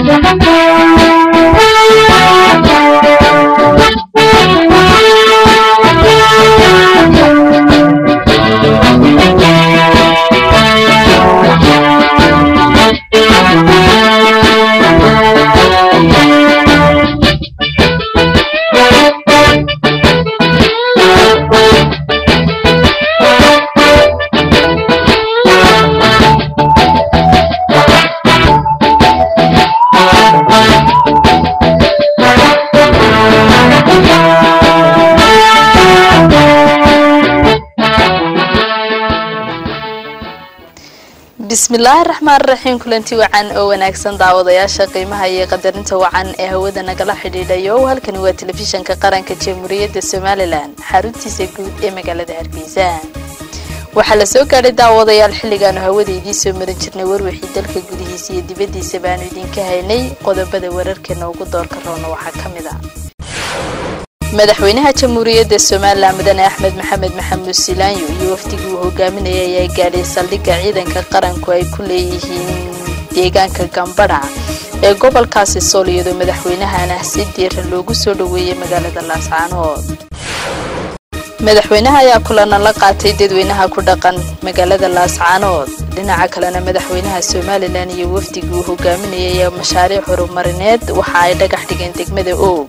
bismillaahi raxmaan raxiim kulanti wacan oo wanaagsan daawadayaasha qiimaha iyo qadarinta wacan ee hawada nagala xidhiidhayo halkani waa telefishanka qaranka jamhuuriyadda somalilan xaruntiisa guud ee magaalada hargeysa waxaa la soo gaadhay daawadayaal xilligaanu hawada idiin soo marin jirnay warwixii dalka gudihiisa iyo dibaddiisa baanu idinka haynay qodobada wararkeena ugu doorka roona waxaa ka mid a madaxweynaha jamhuuriyadda somalilan mudane axmed maxamed maxamuud silaanyo iyo wafdigii uu hogaaminayay ayaa gaadhay saldhigga ciidanka qaranku ay ku leeyihiin deegaanka gambadha ee gobolkaasi sool iyadoo madaxweynahana si diiran loogu soo dhoweeyey magaalada laascaanood madaxweynaha ayaa kulana la qaatay dadweynaha ku dhaqan magaalada laascaanood dhinaca kalena madaxweynaha somalilan iyo wafdigii uu hogaaminayay ayaa mashaariic horumarineed waxa ay dhagax dhigeen degmada oog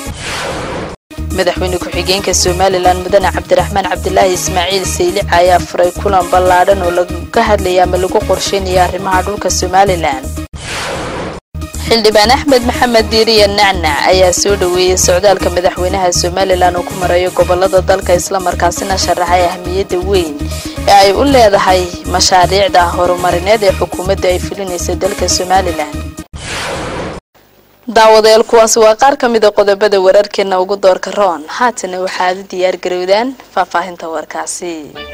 madaxweyne ku-xigeenka somalilan mudane cabdiraxmaan cabdilaahi ismaaciil saylica ayaa furay kulan ballaadhan oo laga hadlaya ama lagu qorsheynaya arrimaha dhulka somalilan xildhibaan axmed maxamed diiriya nacnac ayaa soo dhoweeyey socdaalka madaxweynaha somalilan uu ku marayo gobolada dalka islamarkaasina sharaxay ahmiyadda weyn ee ay u leedahay mashaariicda horumarineed ee xukuumadda ay fulinaysa dalka somalilan daawadayaal kuwaasi waa qaar ka mida qodobada wararkeena ugu doorka roon haatana waxaad u diyaar garowdaan faahfaahinta warkaasi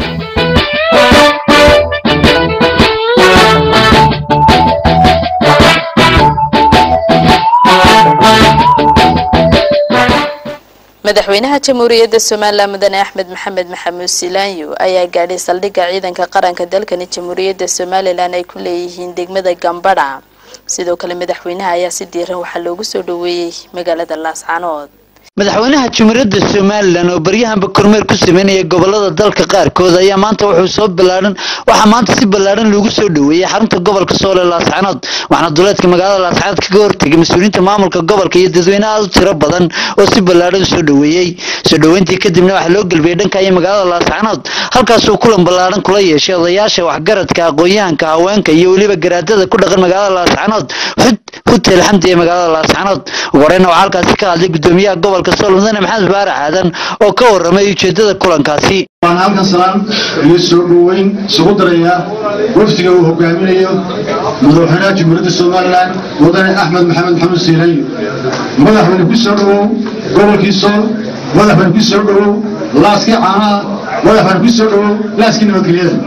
madaxweynaha jamhuuriyadda somalilan mudane axmed maxamed maxamuud silaanyo ayaa gaadhay saldhigga ciidanka qaranka dalkani jamhuuriyadda somalilan ay ku leeyihiin degmada gambadha sidoo kale madaxweynaha ayaa si diiran waxaa loogu soo dhoweeyey magaalada laascaanood madaxweynaha jumhuuriyadda somalilan oo baryahanba kormeer ku sameynaya gobolada dalka qaarkood ayaa maanta wuxuu soo ballaadhan waxaa maanta si ballaadhan loogu soo dhoweeyey xarunta gobolka sool ee laascaanood waxaana duleedka magaalada laascaanood kaga hortegay mas-uuliyiinta maamulka gobolka iyo dadweyne aad u tiro badan oo si ballaadhan u soo dhoweeyey soo dhoweyntii kadibna waxaa loo gelbiyey dhanka iyo magaalada laascaanood halkaasuu kulan ballaadhan kula yeeshay odayaasha waxgaradka aqoon-yahanka haweenka iyo weliba garaadada ku dhaqan magaalada laascaanood xud hutel xamdi ee magaalada laascaanood ugu horeyna waxaa halkaasi ka hadlay gudoomiyaha gobolka sool mudane maxamed baarax aadan oo ka waramay ujeedada kulankaasi waan halkan salaan iyo soo dhoweyn isugu darayaa wafdiga uu hogaaminayo madaxweynaha jamhuuriyadda somalilan mudane axmed maxamed maxamuud siilayo madaxweyne ku soo dhowow gobolkii sool madaxweyne ku soo dhowow laaskii caanaha madaxweyne ku soo dhowow laaskii nabadgelyada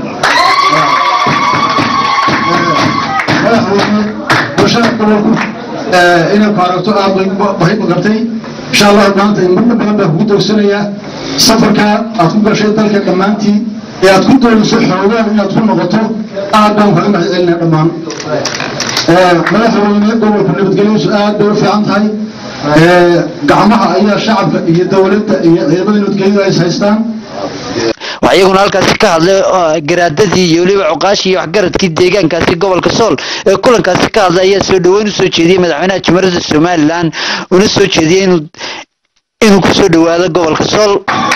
madaxweyne bulshada gobolku inay ku aragto aad bay gartay insha allah maanta marna badan baa kugu dowsanayaa safarka aad ku gashay dalka dhammaantii ee aad ku doonayso xoogaan inaad ku noqoto aad baan kaga mahad celinaya dhammaan madaxweyne gobolka nabadgelyadiisu aad bay u fiican tahay gacmaha ayaa shacabka iyo dowladda iyo ciidamada nabadgelyadu ay is haystaan waxaa iyaguna halkaasi ka hadlay garaadadii iyo weliba cuqaashii iyo waxgaradkii deegaankaasi gobolka sool ee kulankaasi ka hadlay ayaa soo dhoweyn usoo jeediyey madaxweynaha jamhuuriyadda somalilan una soo jeediyey inuu inuu ku soo dhowaado gobolka sool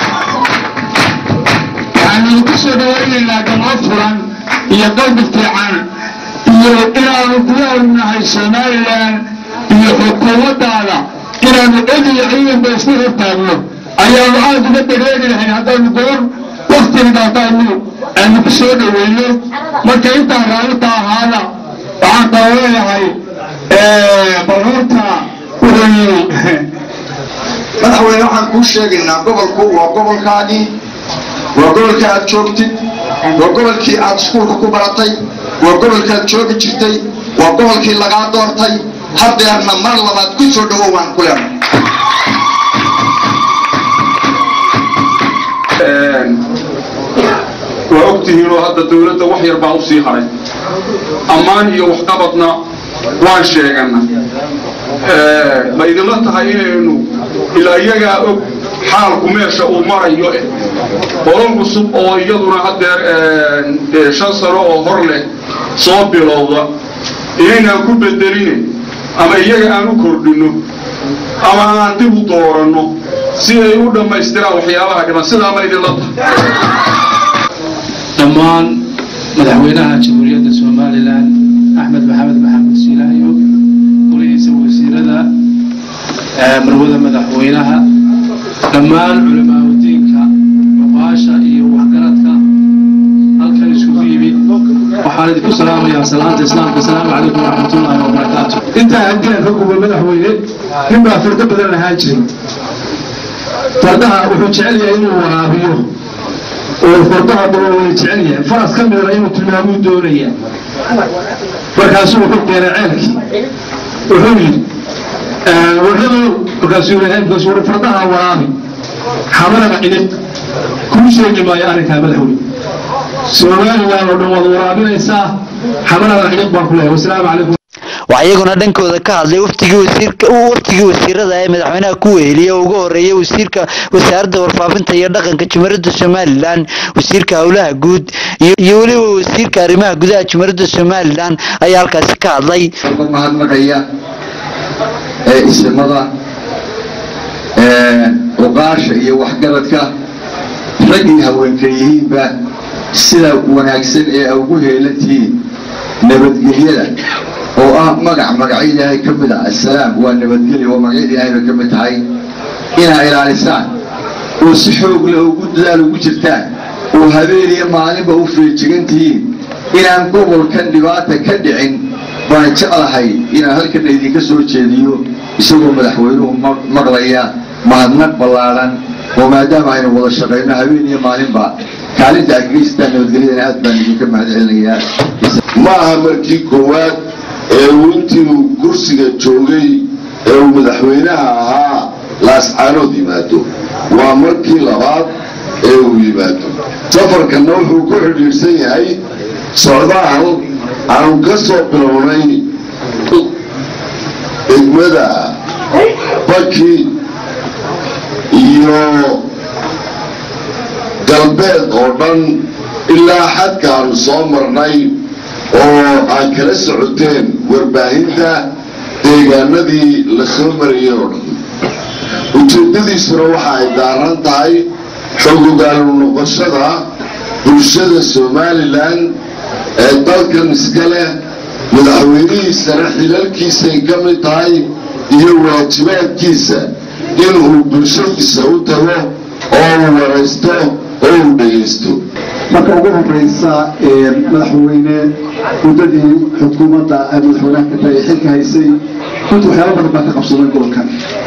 waxaanu ku soo dhawaynaynaa gamo furan iyo qalbi fiican iyo inaanu diyaar nahay somalilan iyo xukuumaddaada inaanu cid iyo ciidanba isku hortaagno ayaanu aada uga dareeri lahayn haddaanu goor waktigaataanu aanu ku soo dhoweyno marka intaan raalita ahaada waxaan kala leeyahay baruurta wuxuu yiri madaxweyne waxaan kuu sheegaynaa gobolku waa gobolkaagii waa gobolkii aad joogtid waa gobolkii aad iskuulka ku baratay waa gobolkaad joogi jirtay waa gobolkii lagaa doortay haddeerna mar labaad ku soo dhowow waan ku leenay waa ogtihiinoo hadda dowladda wax yar baa u sii haray ammaan iyo waxqabadna waan sheegana ma idinla tahay inaynu ilaa iyagaa og xaalku meesha uu marayo eh qolon cusub oo iyaduna haddeer shan sano oo hor leh soo bilowda inaynaan ku bedeline ama iyaga aan u kordhinno ama aan dib u dooranno si ay u dhammaystiraan waxyaabaha dhiman sidaa ma idinla tahay dhammaan madaxweynaha jamhuuriyadda somalilan axmed maxamed maxamed siilaayo golihiisa wasiirada marwada madaxweynaha dhammaan culamaauddiinka cuqaasha iyo waxgaradka halkan isugu yimid waxaan idinku salaamayaa salaanta islaamka asalaamu calaykum waraxmatullaahi wabarakaatu intaa haddii aan ka gubo madaxweyne nin baa fardo badan lahaan jiray fardaha wuxuu jecel yahay inuu waraabiyo oo fardaha badan way jecel yahay faras ka midana inuu tilmaamuu doonaya markaasuu wuxuu keenay ceelkii wuxuu yidhi warradow markaasuu yidhi markaasuu wuxuu fardaha waraabi xamalana cidhib kuu sheegi maayo arrinkaa madaxweyne somalilan oo dhan waad waraabinaysaa xamalana cidhib baan ku leeyahay wasalaamu calaykum waxaa iyaguna dhankooda ka hadlay waftigii wasiirka waftigii wasiirada ee madaxweynaha ku weheliyay oo ugu horeeyay wasiirka wasaaradda warfaafinta iyo dhaqanka jumhuuriyadda somalilan wasiirka howlaha guud iyo weliba wasiirka arrimaha gudaha jumhuuriyadda somalilan ayaa halkaasi ka hadlay mahadnaqaya ee isimada cuqaasha iyo waxgaradka raggii haweenka yihiinba sida wanaagsan ee ugu heelantihiin nabadgelyada oo ah magac magacyo ilaahay ka mid ah assalaam waa nabadgelya waa magacyada ilaahay bay ka mid tahay inaa ilaalisaan oo si xoog leh ugu dadaal ugu jirtaan oo habeen iyo maalinba u feejigan tihiin inaan gobolkan dhibaata ka dhicin baan jeclahay inaan halkana idinka soo jeediyo isagoo madaxweynuhu maqlaya mahadnaq ballaadhan oo maadaama aynu wada shaqayno habeen iyo maalinba kaalinta aad geystaan nabadgelyadana aad baan idinka mahad celinayaa ma aha markii koowaad ee uu intii uu kursiga joogay ee uu madaxweynaha ahaa laascaanood yimaado waa markii labaad ee uu yimaado safarkanna wuxuu ku xidhiidhsan yahay socdaal aanu ka soo bilownay degmada baki iyo galbeed oo dhan ilaa xadkaanu soo marnay oo aad kala socoteen warbaahinta deegaanadii la soo marayay oo dhan ujeeddadiisuna waxa ay daaran tahay xogogaalu noqoshada bulshada somalilan ee dalkan iska leh madaxweynihiisana xilalkiisay ka mid tahay iyo waajibaadkiisa inuu bulshadiisa u tago oo uu waraysto oo uu dhegaysto marka ugu horeysa madaxweyne muddadii xukuumadda ay madaxweynaha ka tahay xilka haysay runtii waxyaala badan baa ka qabsaday gobolkan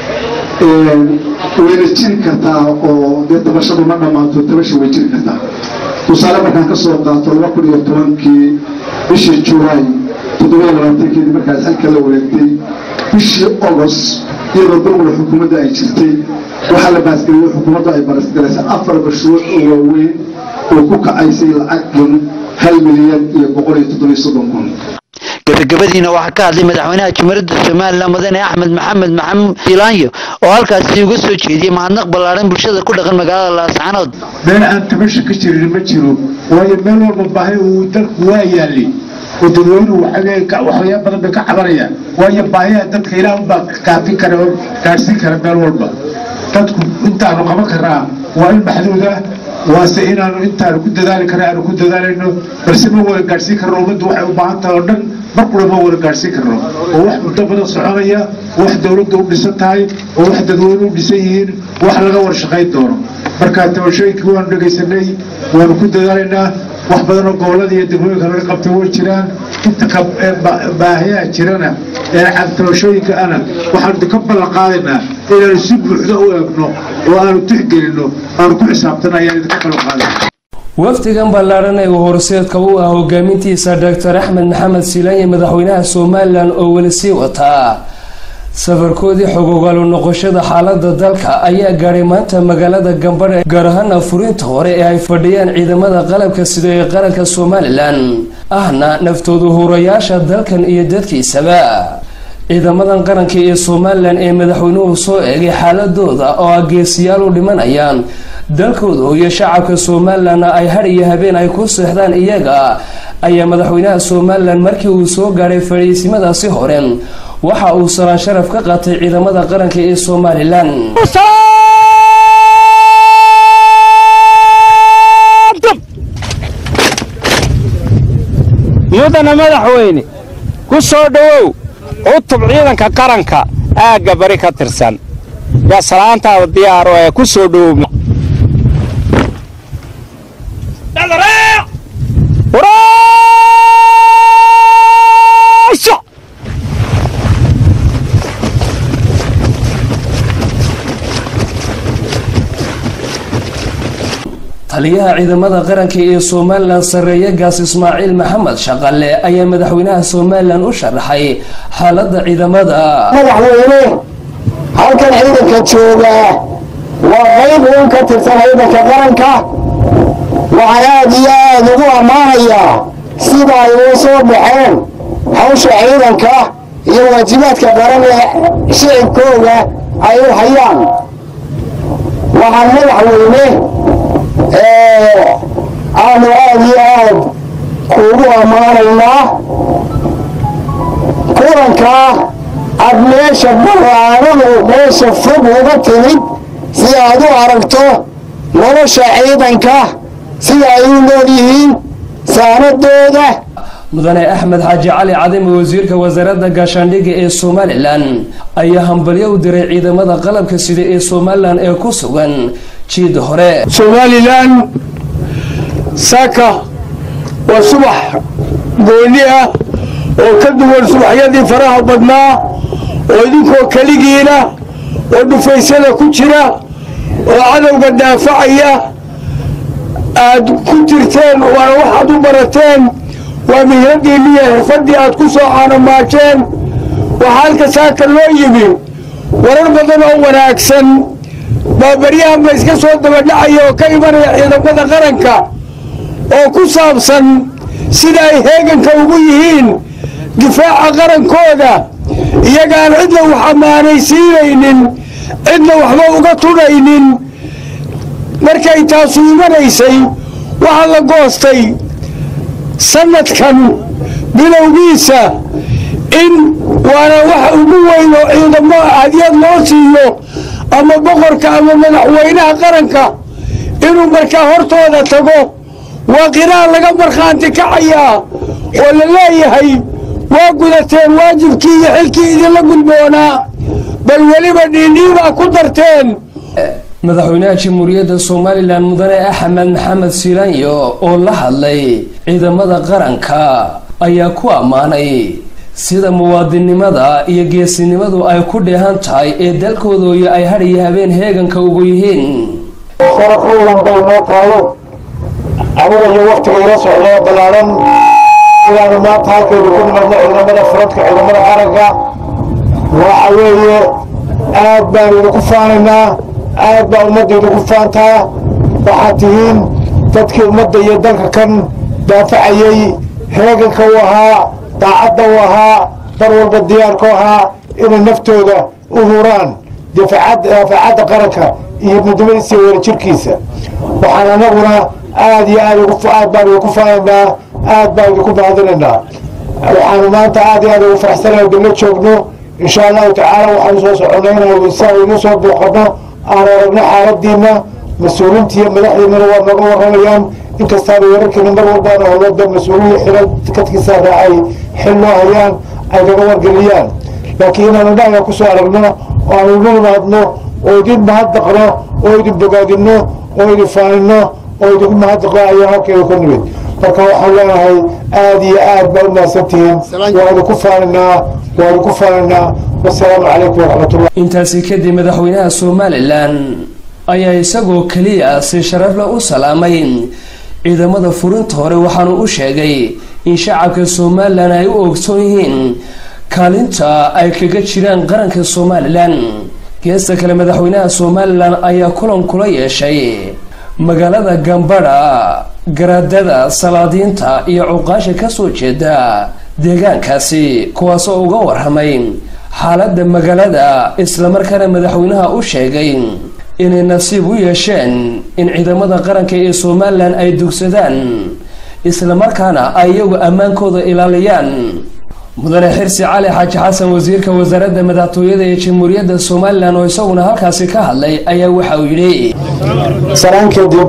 wayna jiri kartaa oo dee tabashadu ma dhammaato tabasha way jiri kartaa tusaale markaan ka soo qaato laba kun iyo tobankii bishii julaay toddoba labaatankeedii markaad xilka la wareegtay bishii ogos iyadoo dowla xukuumadda ay jirtay waxaa la baasgeliyey xukuumaddu ay barasgaraysa afar mashruuc oo waaweyn oo ku kacaysay lacag kun hal milyan iyo boqol iyo toddobiyo soddon kun gabagabadiina waxaa ka hadlay madaxweynaha jumhuuriyadda somalilan mudane axmed maxamed maxamuud filaanyo oo halkaasi uga soo jeediyey mahadnaq ballaadhan bulshada ku dhaqan magaalada laascaanood meel aan tabasha ka jirin ma jiro waayo meel walba baahi uu dalku waa yaalay oo dadweynuhu waxyaaba badan bay ka cabanayaan waayo baahiyaha dadka ilaah unbaa kaafin kara oo gaadhsiin kara meel walba dadku intaanu qaban karnaa waa in maxduuda waase inaanu intaanu ku dadaali karna aanu ku dadaalayno balse ma wada gaadhsiin karno ummaddu waxay u baahan tahay oo dhan mar qura ma wada gaadhsiin karno oo wax muddo badan soconaya oo wax dowladda u dhisan tahay oo wax dadweynuhu u dhisan yihiin wax laga war shaqayn doono marka tabashooyinkii waanu dhegaysanay waanu ku dadaalaynaa wax badan oo gobolada iyo degmooyinka laga qabtay way jiraan inta baahiyaha jirana ee tabashooyinka ana waxaanu ka ballan qaadaynaa inaanu si buuxda u eegno oo aanu tixgelinno aanu ku xisaabtana ayaan idinka ballan qaadayna wafdigan ballaadhan ee uu horseedka u ah hogaamintiisa doctor axmed maxamed silaanye madaxweynaha somalilan oo weli sii wataa safarkoodii xogogaalu noqoshada xaalada dalka ayaa gaadhay maanta magaalada gambadhe gaar ahaana furinta hore ee ay fadhiyaan ciidamada qalabka sida ee qaranka somalilan ahna naftoodu hurayaasha dalkan iyo dadkiisaba ciidamadan qaranka ee somalilan ee madaxweynuhu soo eegay xaaladooda oo ah geesiyaal u dhimanayaan dalkooda iyo shacabka somalilanna ay had iyo habeen ay ku seexdaan iyaga ayaa madaxweynaha somalilan markii uu soo gaadhay fadhiisimadaasi hore waxa uu salaan sharaf ka qaatay ciidamada qaranka ee somalilan mudana madaxweyne ku soo dhowow cutub ciidanka qaranka aagga bari ka tirsan yaa salaantaada diyaaro ee ku soo dhowow taliyaha ciidamada qaranka ee somalilan sarreeye gaas ismaaciil maxamed shaqale ayaa madaxweynaha somalilan u sharaxay xaalada ciidamada madaxweyne halkan ciidanka joogaa waa qayb uun ka tirsan ciidanka qaranka waxaan aad iyo aad ugu ammaanayaa sida ay uu soo baxeen hawsha ciidanka iyo waajibaadka qaran ee shicibkooga ay u hayaan waxaan madaxweyne aanu aad iyo aad kuugu ammaanaynaa kulankaa aad meesha baraanadu meesha fog uga timid si aad u aragto nolosha ciidanka sida ay u nool yihiin saanadooda mudane axmed xaaji cali cadime wasiirka wasaaradda gaashaandhigga ee somalilan ayaa hambalyo u diray ciidamada qalabka sida ee somalilan ee ku sugan jiida hore somalilan saaka waa subax gooni ah oo ka duwan subaxyadii faraha badnaa oo idinkoo keligiina oo dhufaysada ku jira oo cadowga daafacaya aad ku jirteen waana waxaad u barateen waa mihraddiinniyo xirfaddii aad ku soo caanomaajeen waxaa halka saaka loo yimi warar badan oo wanaagsan baa baryahanba iska soo dabadhacaya oo ka imanaya ciidamada qaranka oo ku saabsan sida ay heeganka ugu yihiin difaaca qarankooda iyagaan cidna wax ammaanaysiinaynin cidna waxba uga tudhaynin markay taasu imanaysay waxaa la goostay sanadkan bilowgiisa in waana wax ugu weyn oo ciidamo hadiyad loo siiyo ama boqorka ama madaxweynaha qaranka inuu markaa hortooda tago waa qiraan laga markhaanti kacayaa oo la leeyahay waa gudateen waajibkii iyo xilkii idinla gudboonaa bal weliba dhiindhiibaa ku darteen madaxweynaha jamhuuriyadda somalilan mudane axmed maxamed siilaanyo oo la hadlay ciidamada qaranka ayaa ku ammaanay sida muwaadinnimada iyo geesinimadu ay ku dheehan tahay ee dalkoodooya ay had iyo habeen heeganka ugu yihiin sharaf weyn bay noo taalo aniga iyo waktiga ila socdoo ballaaran inaanu maanta halkeedu ku nimadno ciidamada furadka ciidamada qaranka waxa weeye aad baan idinku faanaynaa aad baa ummadda idinku faantaa waxaad tihiin dadkii ummadda iyo dalka kan daafacayey heeganka u ahaa daacadda u ahaa dar walba diyaarka u ahaa inay naftooda u huraan daafacadda qaranka iyo midnimadiisa iyo wadajirkiisa waxaan anaguna aad iyo aad aad baan idinku faanaynaa aad baan idinku mahadinaynaa waxaanu maanta aad iyo aad ugu faraxsanahay dalla joogno insha allahu tacaala waxaanu soo soconay si aynu soo booqano aan aragno xaaladiina mas-uuliinta iyo madaxdiinana waa nooga waramayaan inkastaana wararkeena mar walbaana howlada mas-uuliya xilal kadkiisa raacay xil loo hayaan ay naga wargeliyaan laakiin inaanu dhaga kusoo aragno oo aanu inu imaadno oo idin mahadnaqno oo idin bogaadino oo idin faanino oo idinku mahadnaqno ayaa halkeeda ku nimid marka waxaan leenahay aad iyo aad baa u mahadsantihiin waa idinku faaninaa waa idinku faaninaa wasalaamu calaykum waraxmatullah intaasi kadib madaxweynaha somalilan ayaa isagoo keliya si sharafle u salaamay ciidamada furinta hore waxaanu u sheegay in shacabka somalilan ay u ogsoon yihiin kaalinta ay kaga jiraan qaranka somalilan geesta kale madaxweynaha somalilan ayaa kulan kula yeeshay magaalada gambadha garaadada salaadiinta iyo cuqaasha kasoo jeeda deegaankaasi kuwaasoo uga warramay xaaladda magaalada islamarkaana madaxweynaha u sheegay inay nasiib u yeesheen in ciidamada qaranka ee somalilan ay dugsadaan islamarkaana ay iyagu ammaankooda ilaaliyaan mudane xirsi cali xaaji xasan wasiirka wasaaradda madaxtooyada ee jamhuuriyadda somalilan oo isaguna halkaasi ka hadlay ayaa waxa uu yidhi salaan kadib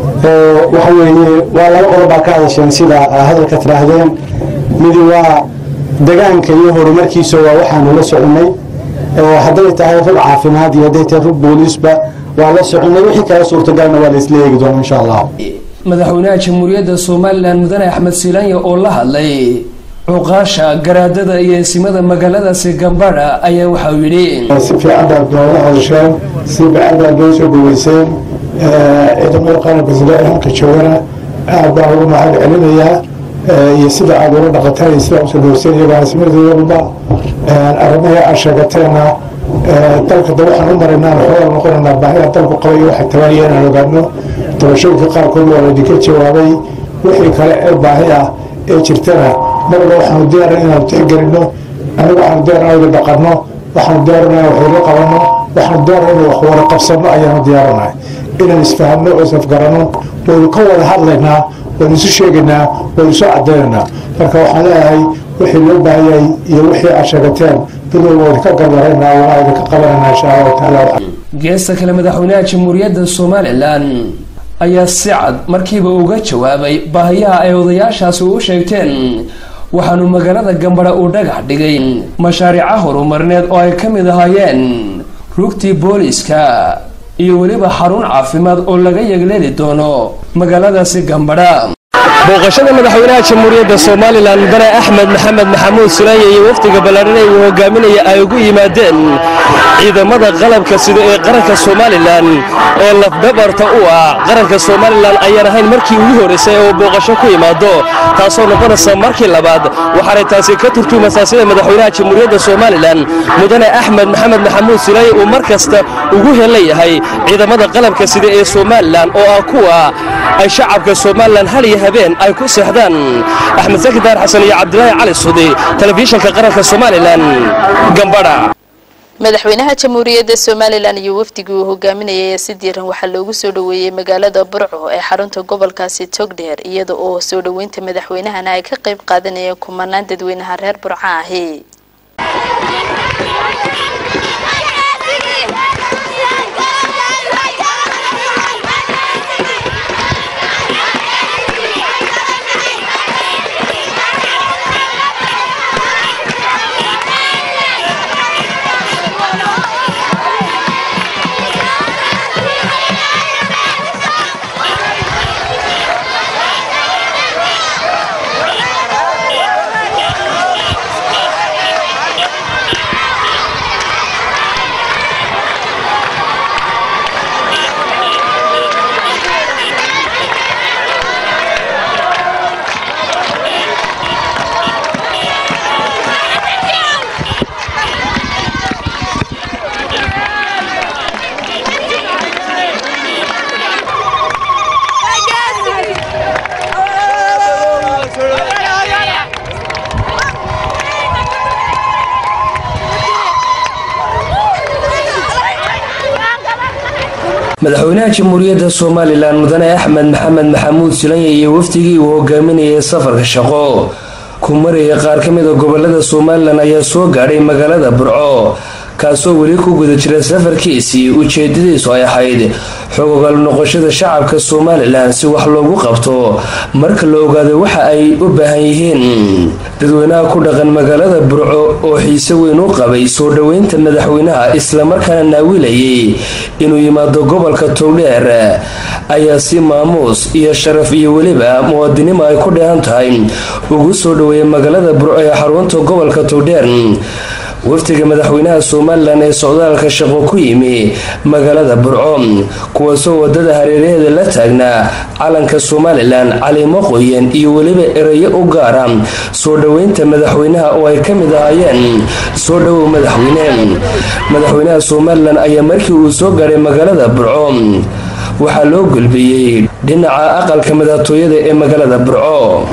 waxa weeye waa laba qodob baa ka hadasheen sida hadalka tidhaahdeen midi waa degaanka iyo horumarkiisa waa waxaanu la soconay hadday tahay rug caafimaad iyo hadday tahay rug booliisba waa la soconay wixii kala suurtagalna waa la isla eegi doona insha allah madaxweynaha jamhuuriyadda somalilan mudane axmed siilanya oo la hadlay cuqaasha garaadada iyo eesimada magaaladaasi gambadha ayaa waxauu yidhi si fiican baad nooga hadasheen si fiican baad noo soo dhaweyseen ciidamada qaranka sida halka joogana aad baan ugu mahad celinayaa iyo sida aad ula dhaqateen iyo sida usoo dhaweyseen iyagaa asmadadoodaba arrimaha aad sheegateena dalka da waxaan u maraynaa waxoogaa noqonaynaa baahida dalku qabay iyo waxa tabaaya inaan ogaano doorashooyinka qaarkood waa laydinka jawaabay wixii kale ee baahi ah ee jirtana marba waxaanu diyaaran inaanu tixgelino anigu waxaanu diyaaran inaynu dhaqanno waxaanu diyaaran inaan waxyaro qabanno waxaanu diyaaran inaynu wax wada qabsanno ayaanu diyaaranahay inaan isfahanno oo isafgaranno waynu ka wada hadlaynaa waynu isu sheegaynaa waynu isu cadaynaynaa marka waxaan leeyahay wixii loo baahayay iyo wixii aad sheegateen bilow waa idinka garbaraynaa waa idinka qabanaynaa insha allahu tacaala geesta kale madaxweynaha jamhuuriyadda somalilan ayaa si cad markiiba uga jawaabay baahiyaha ay odayaashaasi u sheegteen waxaanu magaalada gambadha uu dhagax dhigay mashaariica horumarineed oo ay ka mid ahaayeen rugtii booliiska iyo weliba xarun caafimaad oo laga yegleeli doono magaaladaasi gambadha booqashada madaxweynaha jamhuuriyadda somalilan mudane axmed maxamed maxamuud sulaanya iyo wafdiga ballaadhan uu hogaaminaya ay ugu yimaadeen ciidamada qalabka sida ee qaranka somalilan ee lafdabarta u ah qaranka somalilan ayaan ahayn markii ugu horraysay oo booqasho ku imaado taasoo noqonaysa markii labaad waxaanay taasi ka turtumaysaa sida madaxweynaha jamhuuriyadda somalilan mudane axmed maxamed maxamuud sulaanya uu mar kasta ugu helan yahay ciidamada qalabka sida ee somalilan oo ah kuwa ay shacabka somalilan hal iyo habeen ay ku seexdaan axmed saki daar xasan iyo cabdilaahi cali sudi telefishinka qaranka somalilan gambadha madaxweynaha jamhuuriyadda somalilan iyo wafdigii uu hogaaminayay ee si diiran waxaa loogu soo dhoweeyey magaalada burco ee xarunta gobolkaasi togdheer iyada oo soo dhoweynta madaxweynahana ay ka qayb qaadanayeen kumanaan dadweynaha reer burco ahi madaxweynaha jamhuuriyadda somalilan mudane axmed maxamed maxamuud silanya iyo wafdigii uu hogaaminayay safarka shaqo ku maraya qaar ka mid a gobolada somalilan ayaa soo gaadhay magaalada burco kaasoo weli ku guda jira safarkiisii ujeedadiisu ay ahayd xogogaal noqoshada shacabka somalilan si wax loogu qabto marka la ogaado waxa ay u baahan yihiin dadweynaha ku dhaqan magaalada burco oo xiise weyn u qabay soo dhoweynta madaxweynaha islamarkaana naawilayay inuu yimaado gobolka togdheer ayaa si maamuus iyo sharaf iyo weliba muwaadinimo ay ku dheehan tahay ugu soo dhoweeyay magaalada burco ee xarunta gobolka togdheer wafdiga madaxweynaha somalilan ee socdaalka shaqo ku yimi magaalada burco kuwaasoo wadada hareeraheeda la taagnaa calanka somalilan caliimo qoyan iyo weliba erayo u gaara soo dhoweynta madaxweynaha oo ay ka mid ahaayeen soo dhowow madaxweyne madaxweynaha somalilan ayaa markii uu soo gaadhay magaalada burco waxaa loo gulbiyey dhinaca aqalka madaxtooyada ee magaalada burco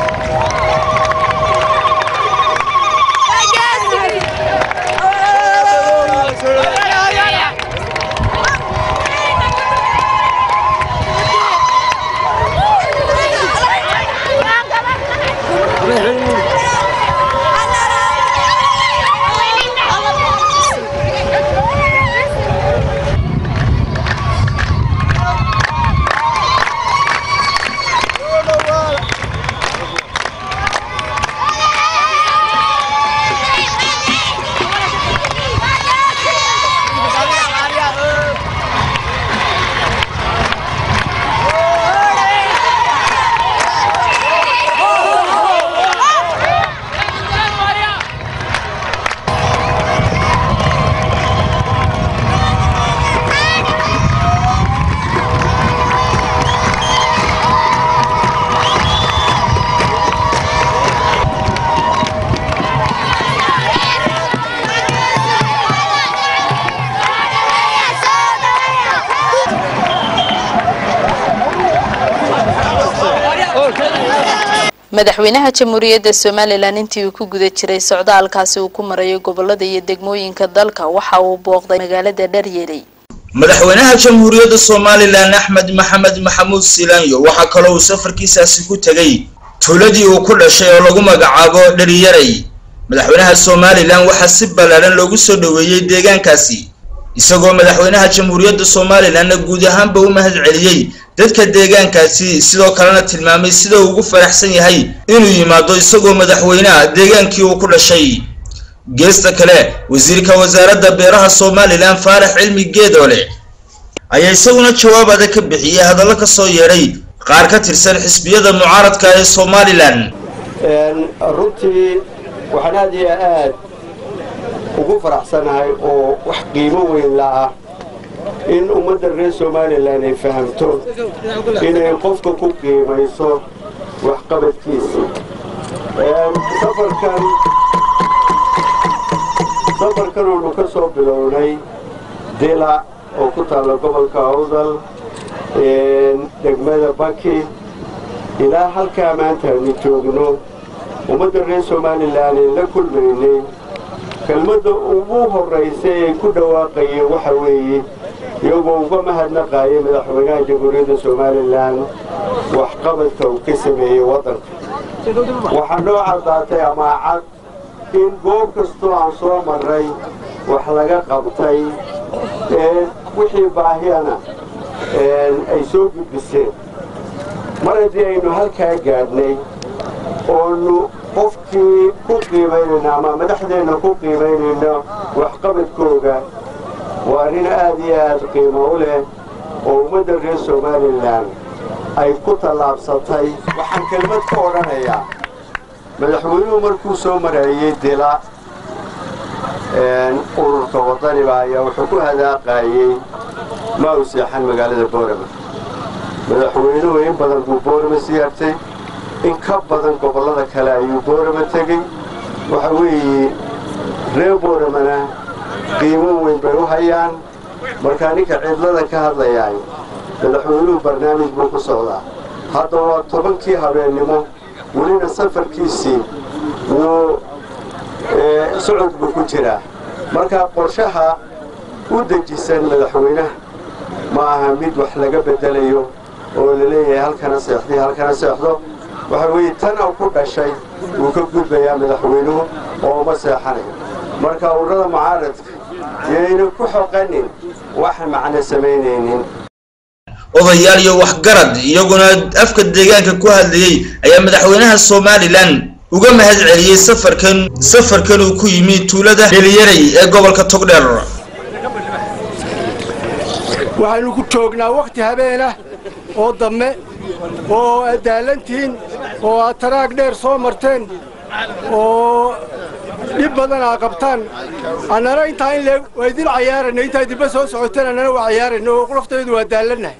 madaxweynaha jamhuuriyadda somalilan intii uu ku guda jiray socdaalkaasi uu ku marayo gobolada iyo degmooyinka dalka waxa uu booqday magaalada dharyeeley madaxweynaha jamhuuriyadda somalilan axmed maxamed maxamuud silaanyo waxaa kaloo uu safarkiisaasi ku tegay tuuladii uu ku dhashay oo lagu magacaabo dharyaray madaxweynaha somalilan waxaa si ballaadhan loogu soo dhoweeyey deegaankaasi isagoo madaxweynaha jamhuuriyadda somalilanna guud ahaanba u mahad celiyey dadka deegaankaasi sidoo kalena tilmaamay sida uu ugu faraxsan yahay inuu yimaado isagoo madaxweynaha deegaankii uu ku dhashay geesta kale wasiirka wasaaradda beeraha somalilan faarax cilmi geedoole ayaa isaguna jawaab adag ka bixiyey hadallo ka soo yeedhay qaar ka tirsan xisbiyada mucaaradka ee somalilan runtii waxaan aad iyo aad ugu faraxsanahay oo wax qiimo weyn la'ah in ummadda reer somalilan ay fahamto inay qofka ku qiimayso waxqabadkiisa safarkan safarkan oonu ka soo bilownay dila oo ku taalla gobolka awdal degmada baki ilaa halkaa maanta aanu joogno ummadda reer somalilan ay la kulmaynay kelmadda ugu horraysay ay ku dhawaaqayeen waxa weeye iyagoo uga mahadnaqaayay madaxweynaha jamhuuriyadda somalilan waxqabadka uu ka sameeyey waddanka waxaa noo caddaatay amaacad in goob kastoo aan soo marray wax laga qabtay wixii baahiyana ay soo gudbiseen mar haddii aynu halkaa gaadhnay oonu qofkii ku qiimaynayno ama madaxdeenna ku qiimaynayno waxqabadkooga waa arrin aad iyo aad qiimo u leh oo ummadda reer somalilan ay ku tallaabsatay waxaan kelmad ka odhanayaa madaxweynuhu markuu soo marayey dila ururka wadaniba ayaa wuxuu ku hadaaqayey ma u seexan magaalada boorama madaxweynuhu in badan buu boorama siyaartay in ka badan gobollada kale ayuu boorama tegey waxa weeye reer booramana qiimo weyn bay u hayaan markaa ninka cidlada ka hadlayaay madaxweynuhu barnaamij buu ku socdaa hadda waa tobankii habeennimo welina safarkiisii wuu socod buu ku jiraa markaa qorshaha u dejisan madaxweynaha ma aha mid wax laga beddelayo oo la leeyahay halkana seexday halkana seexdo waxa weeye tan oo ku dhashay wuu ka gudbayaa madaxweynuhu oo uma seexanayo marka ururada mucaaradka yayna ku xoqanin wax macno samaynaynin odayaal iyo waxgarad iyaguna afka deegaanka ku hadlayey ayaa madaxweynaha somalilan uga mahad celiyey safarkan safarkan uu ku yimi tuulada dheliyaray ee gobolka togdheer waxaynu ku joognaa wakhti habeenah oo damme oo aad daalantihiin oo aad taraag dheer soo marteen oo dhib badan aa qabtaan annana intaa in leeg waa idin cayaarayna intaa dibba soo socoteen annana waa cayaarayna oo laftaydu waa daallannahay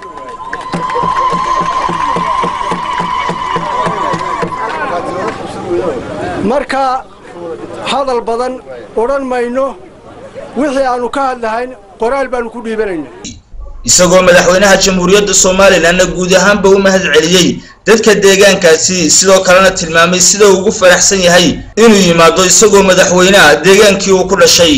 marka hadal badan odhan mayno wixii aannu ka hadlahayn qoraal baannu ku dhiibanayna isagoo madaxweynaha jamhuuriyadda somalilanna guud ahaanba u mahad celiyey dadka deegaankaasi sidoo kalena tilmaamay sida uu ugu faraxsan yahay inuu yimaado isagoo madaxweynaha deegaankii uu ku dhashay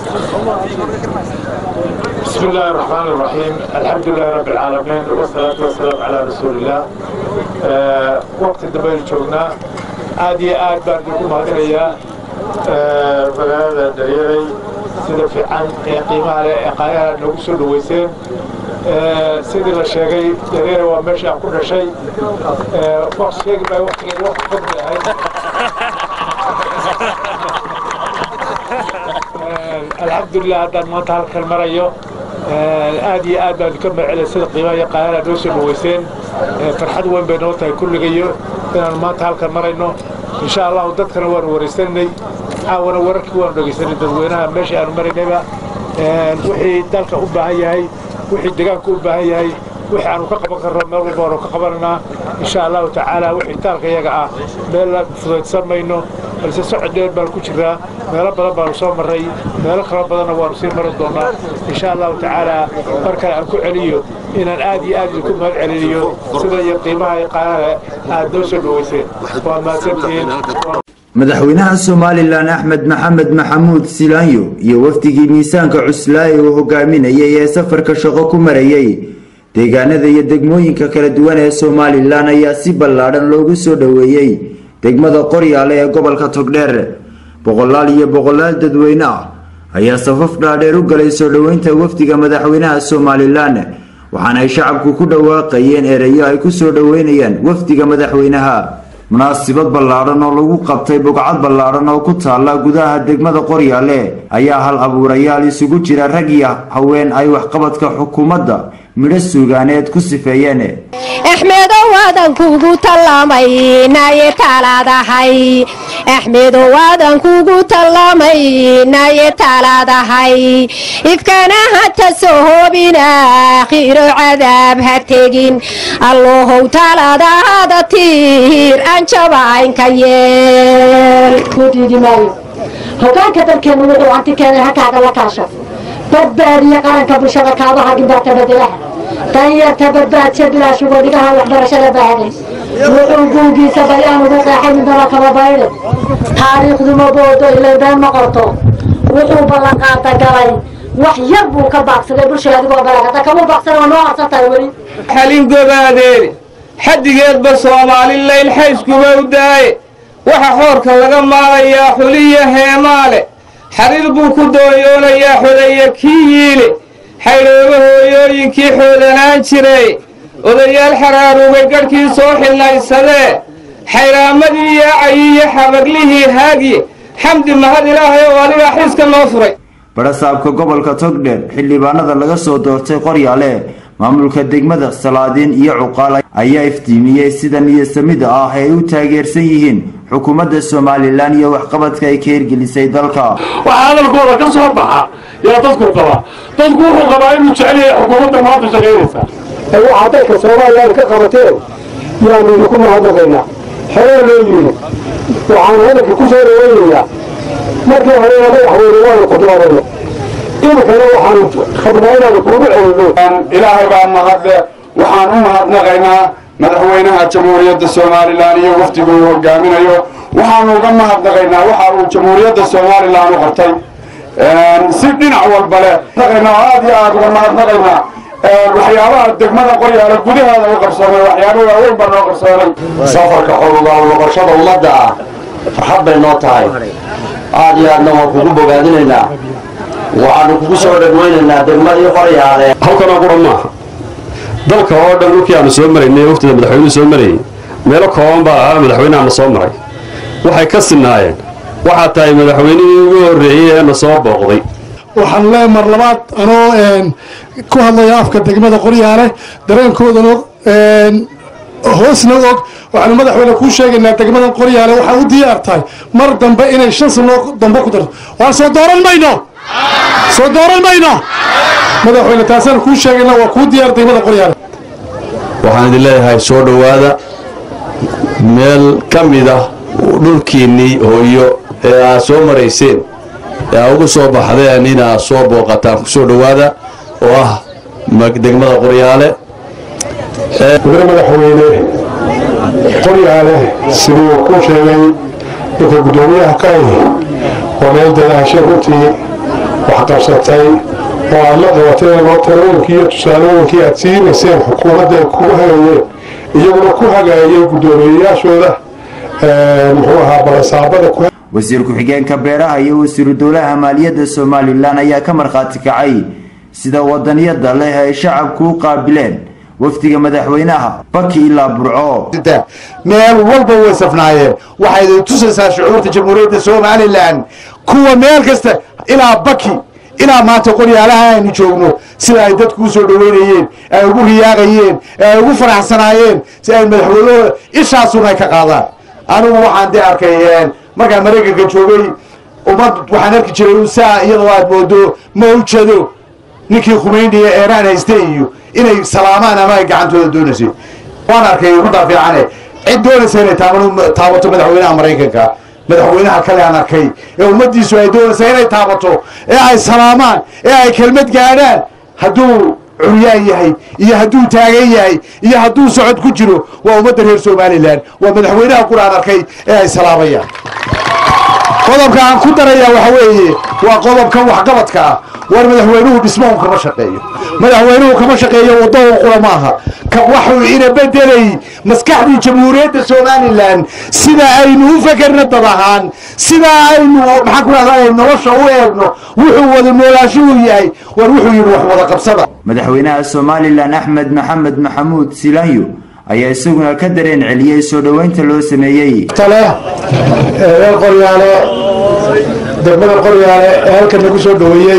بسم الله الرحمن الرحيم الحمد لله رب العالمين والصلاة والسلام على رسول الله آه وقت الدبيل جوغنا عادي آد بان دكم هدريا آه مغالة دريري سيدة في عن قيمة على إقايا نوصل ويسين آه سيدي الشيخي دريري ومشي عن كل شيء آه وقت شيخ باي وقت وقت فضل هاي الحمد لله هذا ما تعرف المريو aad iyo aad baan ka macelay sida qiimaha iyo qaayana noo soo dhaweyseen farxad weyn bay noo tahay kulligayo inaan maanta halkan marayno insha allahu dadkana waanu waraysananay caawana wararkii waanu dhegaysanay dadweynaha meesha aanu maraynayba wixii dalka u baahan yahay wixii deegaanka u baahan yahay wixii aanu ka qaban karno meel walba waanu ka qabananaa insha allahu tacaala wixii taalka iyaga ah meel la fudaydsan mayno balse socod dheer baan ku jiraa meelo badan baanu soo marray meelo kala badanna waanu sii mari doonaa insha allahu tacaala mar kale aan ku celiyo inaan aad iyo aad idinku mahad celiniyo sida iyo qiimaha iyo qaanaha aad noo soo dhaweyseen waa mahadsantihiin madaxweynaha somalilan axmed maxamed maxamuud silaanyo iyo wafdigii miisaanka cuslaaye uu hogaaminayay ee safarka shaqo ku marayay deegaanada iyo degmooyinka kala duwan ee somalilan ayaa si ballaadhan loogu soo dhoweeyey degmada qoryaale ee gobolka togdheer boqolaal iyo boqolaal dadweyne ah ayaa safaf dhaadheer u galay soo dhoweynta wafdiga madaxweynaha somalilan waxaana ay shacabku ku dhawaaqayeen ereyo ay ku soo dhoweynayaan wafdiga madaxweynaha munaasibad ballaadhan oo lagu qabtay bogcad ballaadhan oo ku taalla gudaha degmada qoryaale ayaa hal abuurayaal isugu jira rag iyo haween ay waxqabadka xukuumadda midho suugaaneed ku sifeeyeen axmedow waadan kugu tallaamay naye taalaadahay axmedow waadan kugu tallaamay naye taalaadahay ifkana hata soo hoobina akhiro cadaab ha tegin allohow taalaadaada tiir aan jabaynka yeel hogaanka dalkeenu wuxuu hanti keenay hakaaga la kaasho badbaadiya qaranka bulshada kaabaha gindhaata bedelaha danyarta badbaadsa bilaashugo dhigaha waxbarashada baahday wuxuu guugiisa bayaan ugu qeexay midnaba kaba baydhe taariikhdu ma boodo ilay been ma qorto wuxuu ballanqaada galay wax yar buu ka baaqsaday bulshada adigoo balag hadda kama baaqsan oo noo arsan tahay weli xalin gobaadeeni xaddigeedba soomaali layl xayskuba u daaye waxa xoorka laga maalayaa xuliya heemaale xariir buu ku dooyoonayaa xodeeye kii yiile xaydhooba hooyooyinkii xoodanaan jiray odayaal xaraaruugay gadhkii soo xilnaysadee xayraamadii yaacayi iyo xabaglihii haagye xamdi mahad ilaahay oo adigaa xiiska noo furay barasaabka gobolka togdheer xildhibaanada laga soo doortay qoryaale maamulka degmada salaadiin iyo cuqaal ayaa iftiimiyey sida niyasamida ah ay u taageersan yihiin xukuumadda somalilan iyo waxqabadka ay ka hirgelisay dalka waxaa hadalkooda ka soo baxa yaa dadku qabaa dadku wuxuu qabaa inuu jecel yahay xukuumadda maanta shaqaynaysa waxaa dalka soomaaliya ka qabateen yaanu idinku mahadnaqaynaa xoree loo yimid waxaan hadalka ku soo dhaweynayaa markii hore madaxweyne waanu khudbaadayna iminkana waxaanu rabnaa inaanu kuugu celino ilaahay baa mahadle waxaan u mahadnaqaynaa madaxweynaha jamhuuriyadda somalilan iyo wafdiga uu hogaaminayo waxaanu uga mahadnaqaynaa waxa uu jamhuuriyadda somalilan u qabtay si dhinac walba leh aad iyo aad uga mahadnaqaynaa waxyaabaha degmada qoryaale gudaheeda u qabsoomay waxyaaba waaweyn baa noo qabsoomay safarka xolugaal noqoshada ummadda ah farxad bay noo tahay aad iyo aadna waan kugu bogaadinaynaa waxaanu kugu soo dhagweynaynaa degmadii qoryaale halkanoo qura maaha dalka oo dhan dhulkii aanu soo maraynay waqtida madaxweynuhu soo marayay meelo kooban baa ahaa madaxweynaha na soo maray waxay ka sinaayeen waxaa tahay madaxweynihii ugu horreeyey ee na soo booqday waxaan leeyahay mar labaad anoo ku hadlaya afka degmada qoryaale dareenkoodana hoosna og waxaanu madaxweyne kuu sheegaynaa degmadan qoryaale waxaa u diyaar tahay mar dambe inay shan sano dambe ku darto waan soo dooran mayno soo dooran mayno madaxweyne taasaanu kuu sheegaynaa waa kuu diyaar degmada qoryaale waxaan idin leeyahay soo dhowaada meel ka mid ah dhulkiinnii hooyo ee aad soo marayseen ee aad ugu soo baxdeen inaad soo booqataan ku soo dhowaada oo ah degmada qoryaale mudane madaxweyne qoryaale siduu ku sheegay ninka guddoomiyaha ka ahi waa meel dadaashay runtii wax qabsatay oo aad la qabateen oo talooyinkii iyo tusaalooyinkii aad siinayseen xukuumadda ay kugu hagayeen iyaguna ku hagaayay guddoomiyeyaashooda muxuu ahaa balasaabada ku wasiir ku-xigeenka beeraha iyo wasiiru dowlaha maaliyadda somalilan ayaa ka markhaati kacay sida wadaniyada leh ay shacabku u qaabileen wafdiga madaxweynaha baki ilaa burco meel walba way safnaayeen waxay tusaysaa shucuurta jamhuuriyadda somalilan kuwa meel kasta ilaa baki ilaa maanta qoryaalaha aynu joogno sida ay dadku u soo dhoweynayeen ay ugu riyaaqayeen ee ay ugu faraxsanaayeen si ay madaxweynahooda ishaasuna ay ka qaadaan anigu waxaan dee arkay markaan maraykanka joogay ummad waxaan arki jiray saa iyadoo aad moodo mawjado ninkii khumayniya eeraan hayste iyo inay salaamaan ama ay gacantooda doonaysay waan arkay runtaa fiicane cid doonaysa inay taabato madaxweynaha maraykanka madaxweynaha kale aan arkay ee ummaddiisu ay doonaysa inay taabato ee ay salaamaan ee ay kelmad gaadhaan hadduu curyaan yahay iyo hadduu taagan yahay iyo hadduu socod ku jiro waa ummadda reer somalilan waa madaxweynaha qura aan arkay ee ay salaamayaan qodobka aan ku darayaa waxa weeye waa qodobkan waxqabadka ah war madaxweynuhu dhismahu kama shaqeeyo madaxweynuhu kama shaqeeyo waddahu qura maaha waxuu ina bedelay maskaxdii jamhuuriyadda somalilan sida aynu u fekerna dad ahaan sida aynu maxaan ku rahdaa nolosha u eegno wuxuu wada noolaashuhu yahay war wuxuu yidhi wax wada qabsada madaxweynaha somalilan axmed maxamed maxamuud silaanyo ayaa isaguna ka dareen celiyey soo dhoweynta loo sameeyey tale reer qoryaale degmada qoryaale ee halkan nagu soo dhoweeyey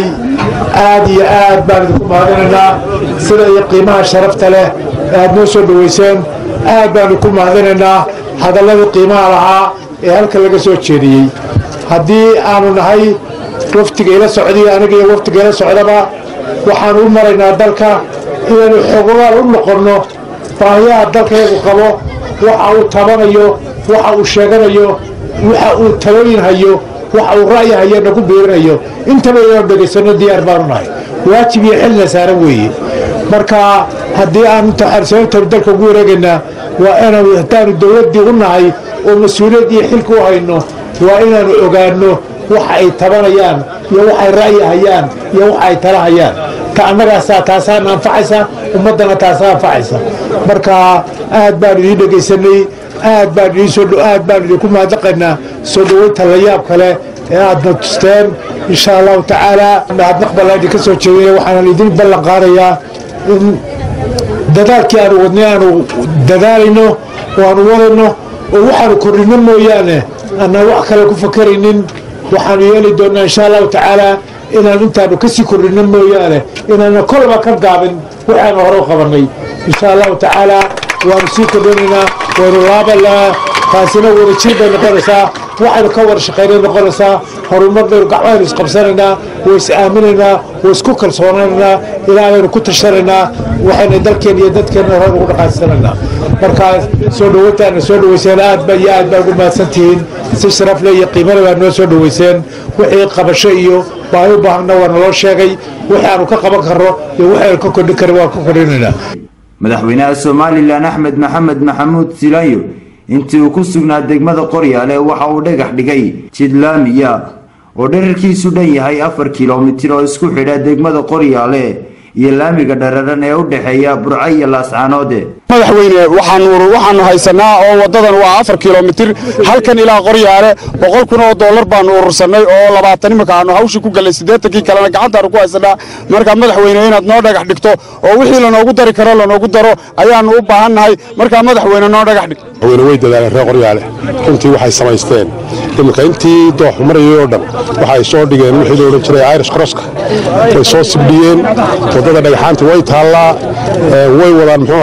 aad iyo aad baan idinku mahadinaynaa sida iyo qiimaha sharafta leh ee aad noo soo dhoweyseen aad baanu ku mahadinaynaa hadalladii qiimaha lahaa ee halkan laga soo jeediyey haddii aanu nahay waftiga ila socdiy aniga iyo waftiga ila socdaba waxaanu u maraynaa dalka inaynu xogogaal u noqonno baahiyaha dalkaygu qabo waxa uu tabanayo waxa uu sheeganayo waxa uu talooyin hayo waxa uu ra'yi hayo nagu biirinayo intaba inaanu dhegaysanno diyaar baanu nahay waajib iyo xilna saaran weeye marka haddii aanu sababtanu dalka ugu wareegaynaa waa inaanu haddaanu dowladdii u nahay oo mas-uuliyad iyo xilka u hayno waa inaanu ogaanno waxa ay tabanayaan iyo waxay ra'yi hayaan iyo waxa ay tala hayaan ta annagaasaa taasaana anfacaysa ummaddana taasaa anfacaysa marka aad baanu idiin dhegaysanay aad baan idinsoo aad baanu idinku mahadnaqaynaa soo dhoweynta layaab kale ee aadna tusteen insha allahu tacaala mahadnaq baan idinka soo jeedinaya waxaanan idin ballan qaadayaa in dadaalkii aanu wadnay aanu dadaalayno oo aanu wadayno oo waxaanu kordhinno mooyaane aanaan wax kale ku fakaraynin waxaanu yeeli doonnaa insha allahu tacaala inaan intaanu kasii kordhinno mooyaane inaana kolba ka gaabin waxaanu hore u qabannay insha allahu tacaala waanu sii kordhinaynaa waynu laabanaa taasina wadajir bay noqonaysaa waxaynu ka wada shaqaynay noqonaysaa horumar baynu gacmaynu isqabsanaynaa way is aaminaynaa way isku kalsoonaynaa ilaa baynu ku tashanaynaa waxayna dalkeen iyo dadkeenna hore ugu dhaqaysanaynaa markaa soo dhoweyntaana soo dhoweyseen aad ba iyo aad baa ugu mahadsantihiin si sharaf leh iyo qiimale baa noo soo dhoweyseen wixii qabasho iyo baahi u baahanna waa naloo sheegay wixii aanu ka qaban karno iyo wixii aanu ka kordhin karin waan ka kordhinaynaa madaxweynaha somalilan axmed maxamed maxamuud silaanyo intii uu ku sugnaa degmada qoryaale waxa uu dhagax dhigay jidlaamiya oo dherarkiisu dhan yahay afar kilomitir oo isku xidha degmada qoryaale iyo laamiga dhararan ee u dhexeeya burco iyo laascaanoode madaxweyne waxaanu waxaanu haysanaa oo waddadan waa afar kilomitir halkan ilaa qoryaale boqol kun oo dollar baanu urursannay oo labaatan iminka aanu hawshii ku gallay siddeetankii kalena gacantaanu ku haysanaa marka madaxweyne inaad noo dhagax dhigto oo wixii lanoogu dari karo lanoogu daro ayaannu u baahannahay markaa madaxweyne noo dhagax dhig madaxweyne way dadaaleen reer qoryaale runtii waxay samaysteen iminka intii doox marayay oo dhan waxay soo dhigeen wixii la odhan jiray irish crosska way soo sibdhiyeen waddada dhagaxaanta way taallaa way wadaan muxuu ahaaye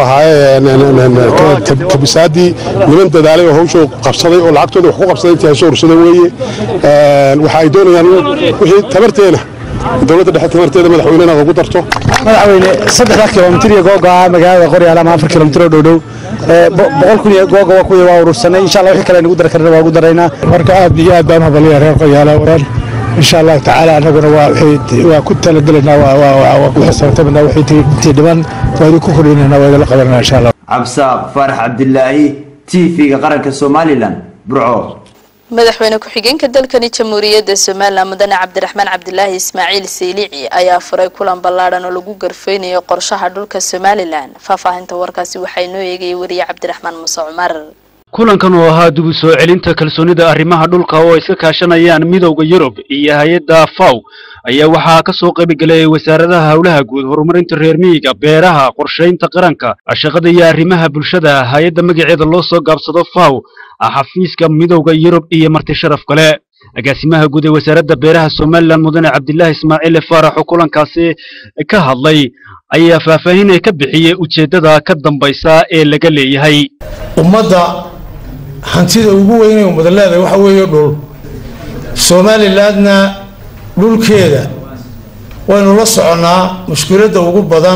kabisaadii niman dadaalay oo hawsha qabsaday oo lacagtooda wax ku qabsaday intii hasoo ursaday weeye waxa ay doonayaan wixii tabarteena dowladda dhexe tabarteeda madaxweynena ugu darto madaxweyne saddexda kilomitir iyo googa magaalada qoryaal ama afar kilomitir oo dhowdhow boqol kun iyo googa waa kuwii waa urursanay insha allah wixii kale nagu dari karna waa ugu daraynaa marka aad iyo aad baan hadalaya reer qoryaala waran insha allahu tacaala annaguna waa ku talagelaynaa waa ku xisaabtamanaa wixii intii dhiman waa idinku kordhinayna waa idinla qabanana insha allah cabsaaq faarax cabdilaahi t v-ga qaranka somalilan burco madaxweyne ku-xigeenka dalkani jamhuuriyadda somalilan mudane cabdiraxmaan cabdilaahi ismaaciil saylici ayaa furay kulan ballaadhan oo lagu garfeynayo qorshaha dhulka somalilan faahfaahinta warkaasi waxaa inoo eegayay wariye cabdiraxmaan muuse cumar kulankan oo ahaa dib u soo celinta kalsoonida arrimaha dhulka oo ay iska kaashanayaan midowda yurub iyo hay-adda faw ayaa waxaa ka soo qaybgelay wasaaradaha howlaha guud horumarinta reer miyiga beeraha qorshaynta qaranka shaqada iyo arrimaha bulshada hay-adda magaceeda loo soo gaabsado faw xafiiska midowda yurub iyo marti sharaf kale agaasimaha guud ee wasaaradda beeraha somalilan mudane cabdilaahi ismaaciil faarax oo kulankaasi ka hadlay ayaa faahfaahin ka bixiyey ujeeddada ka dambaysa ee laga leeyahay ummadda hantida ugu weynay ummada leedahay waxa weeye dhul somalilandna dhulkeeda waynu la soconnaa mushkiladda ugu badan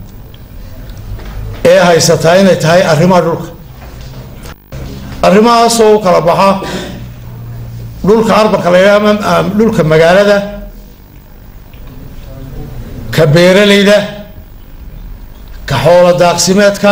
ee haysataa inay tahay arrimaha dhulka arrimahaasoo u kala baxa dhulka arbanka laga ama dhulka magaalada ka beeralayda ka xoolo daaqsimeedka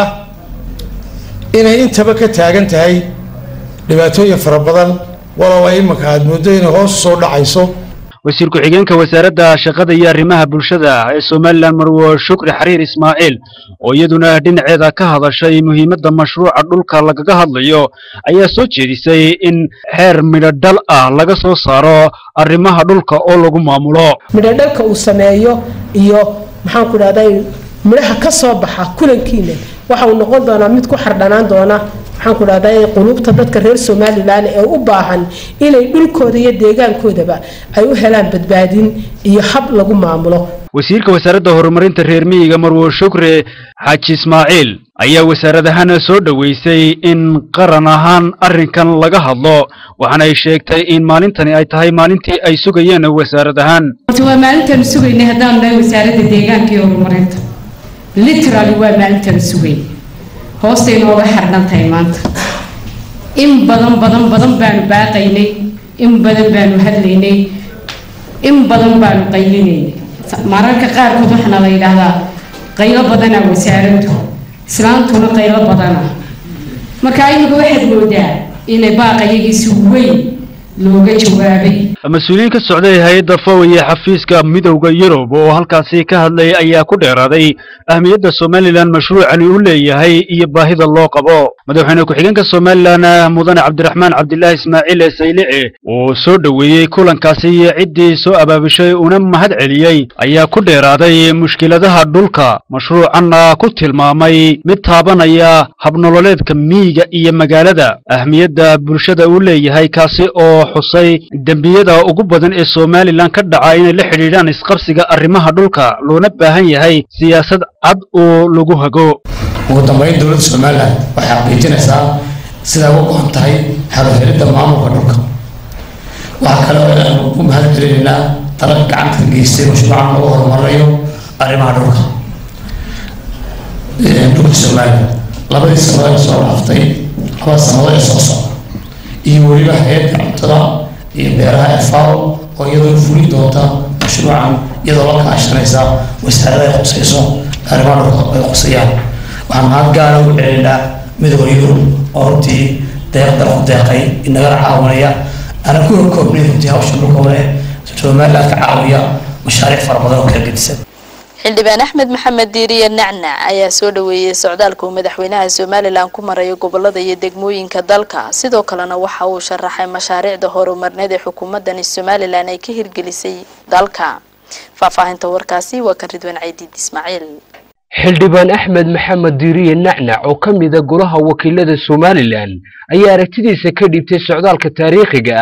inay intaba ka taagan tahay dhibaatooyin fara badan walow ay imanka aada mooddo inay hoos usoo dhacayso wasiir ku-xigeenka wasaaradda shaqada iyo arrimaha bulshada ee somalilan marwo shukri xariir ismaaciil oo iyaduna dhinaceeda ka hadashay muhiimadda mashruuca dhulka lagaga hadlayo ayaa soo jeedisay in xeer midho dhal ah laga soo saaro arrimaha dhulka oo lagu maamulo midhodhalka uu sameeyo iyo maxaan ku dhahday midhaha ka soo baxa kulankiina waxa uu noqon doonaa mid ku xardhanaan doona waxaan ku dhahday qulubta dadka reer somalilan ee u baahan inay dhulkooda iyo deegaankoodaba ay u helaan badbaadin iyo hab lagu maamulo wasiirka wasaaradda horumarinta reer miyiga marwo shukre xaaji ismaaciil ayaa wasaaradahaan soo dhoweysay in qaran ahaan arrinkan laga hadlo waxaana ay sheegtay in maalintani ay tahay maalintii ay sugayeen wasaarad ahaan horta waa maalintaanu sugaynay haddaan nahay wasaaradda deegaanka iyo horumarinta literally waa maalintaanu sugay hoostay nooga xardhan tahay maanta in badan badan badan baanu baaqaynay in badan baanu hadlaynay in badan baanu qaylinaynay mararka qaarkood waxaana la yidhaahdaa qaylo badanaa wasaaraddu islaantuna qaylo badana marka iminka waxaad moodaa inay baaqayagiisi weyn looga jawaabay mas-uuliyiin ka socday hay-adda fow iyo xafiiska midowda yurub oo halkaasi ka hadlay ayaa ku dheeraaday ahmiyadda somalilan mashruucani u leeyahay iyo baahida loo qabo madaxweyne ku-xigeenka somalilan mudane cabdiraxmaan cabdilaahi ismaaciil saylici oo soo dhoweeyey kulankaasi iyo ciddii soo abaabishay una mahad celiyey ayaa ku dheeraaday mushkiladaha dhulka mashruucanna ku tilmaamay mid taabanaya habnololeedka miyiga iyo magaalada ahmiyadda bulshada uu leeyahay kaasi oo xusay dembiyada ugu badan ee somalilan ka dhaca inay la xidhiidhaan isqabsiga arrimaha dhulka loona baahan yahay siyaasad cad oo lagu hago ugu dambeyn dowladda somalilan waxay xaqiijinaysaa sidaa uga go-an tahay xaluhelidda maamulka dhulka waxaa kale oo aanu ku mahad celinaynaa dalalka gacanta ka geystay mashruucan lagu horumarinayo arrimaha dhulka dhulka somalilan labadii sannadood ee soo dhaaftay labada sannadood ee soo socda iyo weliba hay-adda cuntada iyo beeraha ee fao oo iyadoo fulin doonta mashruucan iyadoo la kaashanaysa wasaarada ay khusayso arrimaha dhulka ay khusayaan waxaan mahad gaara ugu celinaynaa midowda yurub oo runtii deeq dalku deeqay inagala caawinaya aanan ku horkoobnay runtii hawsha dhulka wale somaliland ka caawiya mashaariic fara badan oo kala gedisan xildhibaan axmed maxamed diiriye nacnac ayaa soo dhoweeyey socdaalka uu madaxweynaha somalilan ku marayo gobolada iyo degmooyinka dalka sidoo kalena waxa uu sharaxay mashaariicda horumarneed ee xukuumadani somalilan ay ka hirgelisay dalka faahfaahinta warkaasi waa kan ridwaan caydiid ismaaciil xildhibaan axmed maxamed diiriye nacnac oo ka mida golaha wakiilada somalilan ayaa aragtidiisa ka dhiibtay socdaalka taariikhiga ah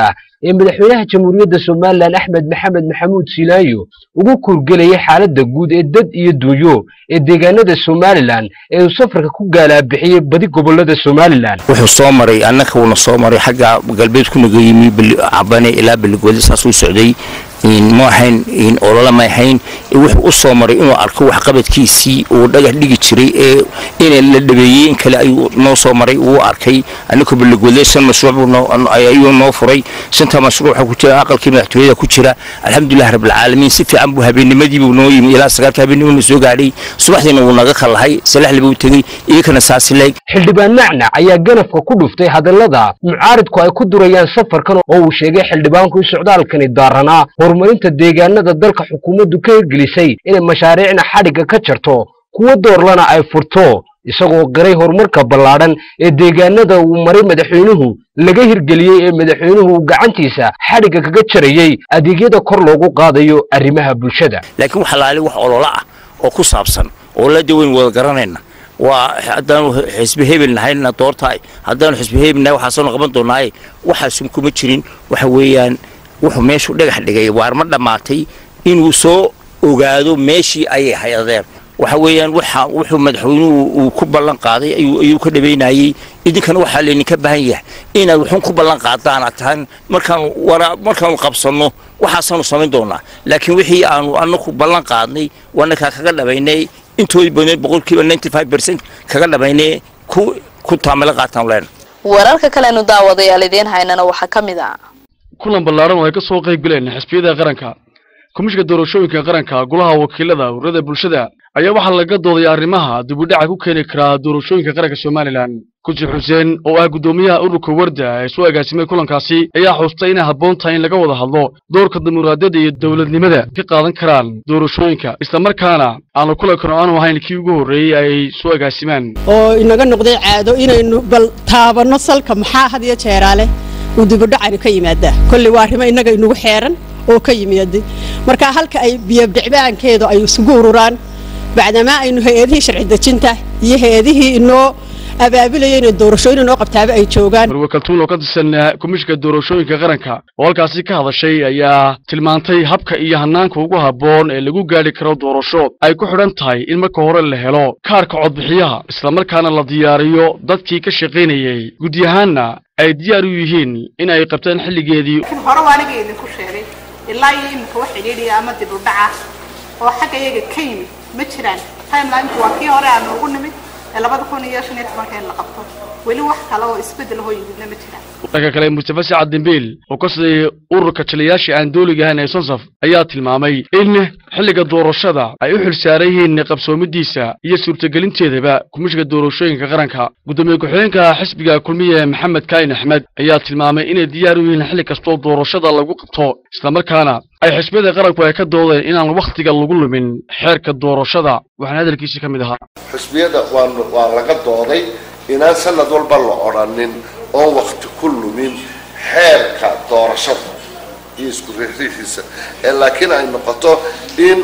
ee madaxweynaha jamhuuriyadda somalilan axmed maxamed maxamuud silaayo ugu kurgelayay xaaladda guud ee dad iyo dunyo ee deegaanada somalilan ee uu safarka ku gaalaabixiyey badi gobolada somalilan wuxuu soo maray annaka uuna soo maray xagga galbeedku naga yimi cabane ilaa beligweli saas u socday ma ahayn olole ma ahayn wuxuu u soo maray inuu arko waxqabadkiisii uu dhagax dhigi jiray ee in la dhabeeyey in kale ayuu noo soo maray uu arkay annaka beligweli shan mashruuc ayuu noo furay shanta mashruuc waxaa ku jira aqalkii madaxtooyada ku jira alxamdulilah rabbilcaalamiin si fiican buu habeennimadii buu noo yimi ilaa sagaalka habeennimadii soo gaadhay subaxdiina wuu naga kalahay salaxli buu tegey iyakana saasi leeg xildhibaan nacnac ayaa ganafka ku dhuftay hadallada mucaaridku ay ku durayaan safarkan oo uu sheegay xildhibaanku in socdaalkani daaranaa horumarinta deegaanada dalka xukuumaddu ka hirgelisay inay mashaariicna xadhigga ka jarto kuwo doorlana ay furto isagoo qiray horumarka ballaadhan ee deegaanada uu maray madaxweynuhu laga hirgeliyey ee madaxweynuhu gacantiisa xadhigga kaga jarayey adeegyada kor loogu qaadayo arrimaha bulshada laakiin waxa laali wax ololo ah oo ku saabsan oo la daweyn wada garanayna waa haddaanu xisbi hebel nahayna doortaay haddaanu xisbi hebel nahay waxaasaanu qaban doonaaye waxaasun kuma jirin waxa weeyaan wuxuu meeshuu dhagax dhigay waar ma dhammaatay inuu soo ogaado meeshii ayay hayadeen waxa weeyaan waxa wuxuu madaxweynuhu uu ku ballan qaaday ayuu ka dhabaynayey idinkana waxaa laydinka baahan yahay inaad wuxuun ku ballan qaadaan aad tahan markaanu wara markaanu qabsanno waxaasaanu samayn doonaa laakiin wixii aanu annaku ballan qaadnay wanakaa kaga dhabaynay intoodii badneed boqolkiiba ninety five percent kaga dhabaynay ku ku taamilo qaataan leena wararka kalenu daawadayaal idiin haynana waxaa ka mid ah kulan ballaaran oo ay ka soo qayb galeen xisbiyada qaranka komishinka doorashooyinka qaranka golaha wakiilada ururada bulshada ayaa waxaa laga dooday arrimaha dibudhaca ku keeni karaa doorashooyinka qaranka somalilan kuji xuseen oo ah guddoomiyaha ururka warda ee soo agaasimay kulankaasi ayaa xuustay inay habboon tahay in laga wada hadlo doorka dimuqraadiyadda iyo dowladnimada ka qaadan karaan doorashooyinka islamarkaana aanu kulankan aanu ahayn kii ugu horreeyey ay soo agaasimaan oo inaga noqday caado inaynu bal taabanno salka maxaa had iyo jeeraale uu dibudhacani ka yimaadaa kolley waa arrimo innaga inugu xeeran oo ka yimaaday marka halka ay biyobdhicbaankeedu ay isugu ururaan bacdamaa aynu hay-adihii sharci dejinta iyo hay-adihii inoo abaabulayay inay doorashooyin inoo qabtaaba ay joogaan marwe kaltuun oo ka tirsan komishinka doorashooyinka qaranka oo halkaasi ka hadashay ayaa tilmaantay habka iyo hanaanka ugu habboon ee lagu gaadhi karo doorasho ay ku xidhan tahay in marka hore la helo kaarka codbixiyaha islamarkaana la diyaariyo dadkii ka shaqaynayey gudi ahaanna ay diyaar u yihiin in ay qabtaan xilligeedii hore waa aniga idinku sheegay ilaa iyo iminka wax xidhiidhiya ama dib u dhaca oo xagga iyaga ka yimid ma jiraan timelineka waa kii hore aan ugu nimid ee labada kun iyo shan iyo tobanka in la qabto weli wax kale oo isbeddel hoo yimidna ma jiraan dhanka kale mustafa sacad dembiil oo ka sidayay ururka taliyayaasha aan dooliga ahayn ee sonsaf ayaa tilmaamay in xilliga doorashada ay u xilsaaran yihiin qabsoomidiisa iyo suurtagelinteedaba komishinka doorashooyinka qaranka guddoomiye ku-xigeenka xisbiga kulmiye maxamed kaayin axmed ayaa tilmaamay inay diyaar u yihiin xilli kastoo doorashada lagu qabto islamarkaana ay xisbiyada qaranku ay ka doodeen inaan wakhtiga lagu lumin xeerka doorashada waxaana hadalkiisii ka mid ahaa xisbiyada waa laga dooday inaan sanad walba la odhanin oon wakti ku lumin xeerka doorashada iyo isku riixriixiisa ee laakiin ay noqoto in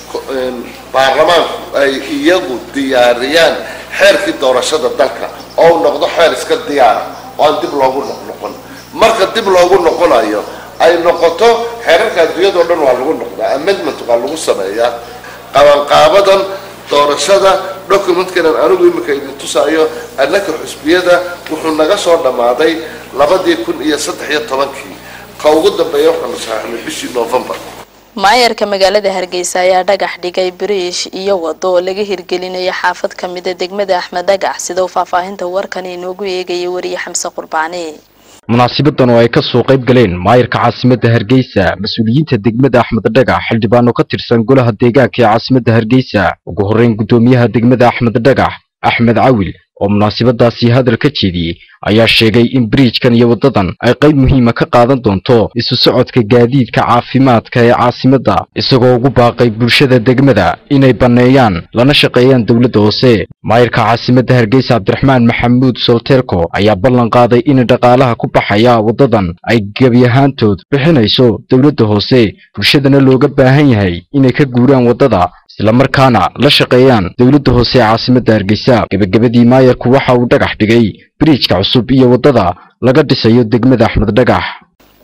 baarlamaanku ay iyagu diyaariyaan xeerkii doorashada dalka oo u noqdo xeer iska diyaara oo aan dib loogu noqnoqon marka dib loogu noqonayo ay noqoto xeerarka adduunyadao dhan waa lagu noqdaa amendment waa lagu sameeyaa qabanqaabadan doorashada documentkanan anigu iminka idin tusaayo annaka xusbiyada wuxuu naga soo dhammaaday labadii kun iyo saddex iyo tobankii ka ugu dambeeya waxaanu saxaxnay bishii novembar maayarka magaalada hargeysa ayaa dhagax dhigay biriish iyo wado oo laga hirgelinayo xaafad ka mida degmada axmed dhagax sida uu faahfaahinta warkan inoogu eegayay wariye xamse qurbaani munaasabadan oo ay ka soo qayb galeen maayarka caasimadda hargeysa mas-uuliyiinta degmada axmed dhagax xildhibaano ka tirsan golaha deegaanka ee caasimadda hargeysa ugu horreyn guddoomiyaha degmada axmed dhagax axmed cawil oo munaasabadaasi hadal ka jeediyey ayaa sheegay in biriijkan iyo waddadan ay qayb muhiima ka qaadan doonto isu socodka gaadiidka caafimaadka ee caasimadda isagoo ugu baaqay bulshada degmada inay banneeyaan lana shaqeeyaan dowladda hoose maayarka caasimadda hargeysa cabdiraxmaan maxamuud solteerko ayaa ballan qaaday in dhaqaalaha ku baxaya waddadan ay gebi ahaantood bixinayso dowladda hoose bulshadana looga baahan yahay inay ka guuraan waddada islamarkaana la shaqeeyaan dowladda hoose ee caasimadda hargeysa gebagabadii maayarku waxa uu dhagax dhigay biriijka cusub iyo waddada laga dhisayo degmada axmed dhagax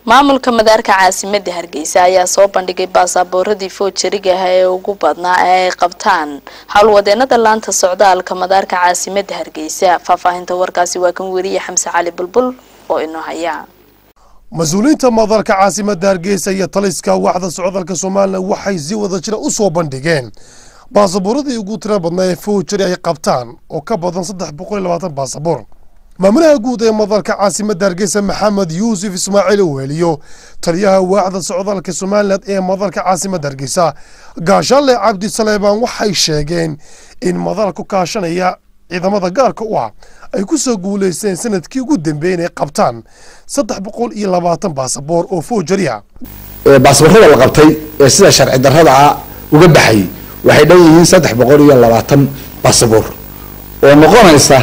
maamulka madaarka caasimada hargeysa ayaa soo bandhigay baasaaboorradii foojariga ah ee ugu badnaa ee ay qabtaan howlwadeenada laanta socdaalka madaarka caasimada hargeysa faahfaahinta warkaasi waa kan weriye xamse cali bulbul oo inoo haya mas-uuliyiinta madaarka caasimadda hargeysa iyo taliska waaxda socdaalka somalilan waxay si wada jira u soo bandhigeen baasaboorradii ugu tira badnaa ee foojari ay qabtaan oo ka badan saddex boqol iyo labaatan baasaboor maamulaha guud ee madaarka caasimadda hargeysa maxamed yuusuf ismaaciil uweliyo taliyaha waaxda socdaalka somalilan ee madaarka caasimadda hargeysa gaashaale cabdi saleebaan waxay sheegeen in madaarku kaashanaya ciidamada gaarka u ah ay ku soo guulaysteen sanadkii ugu dambeeyey inay qabtaan saddex boqol iyo labaatan baasaboor oo foojari ah baasaboorrada la qabtay ee sida sharci darrada ah uga baxayay waxay dhan yihiin saddex boqol iyo labaatan baasaboor oo noqonaysa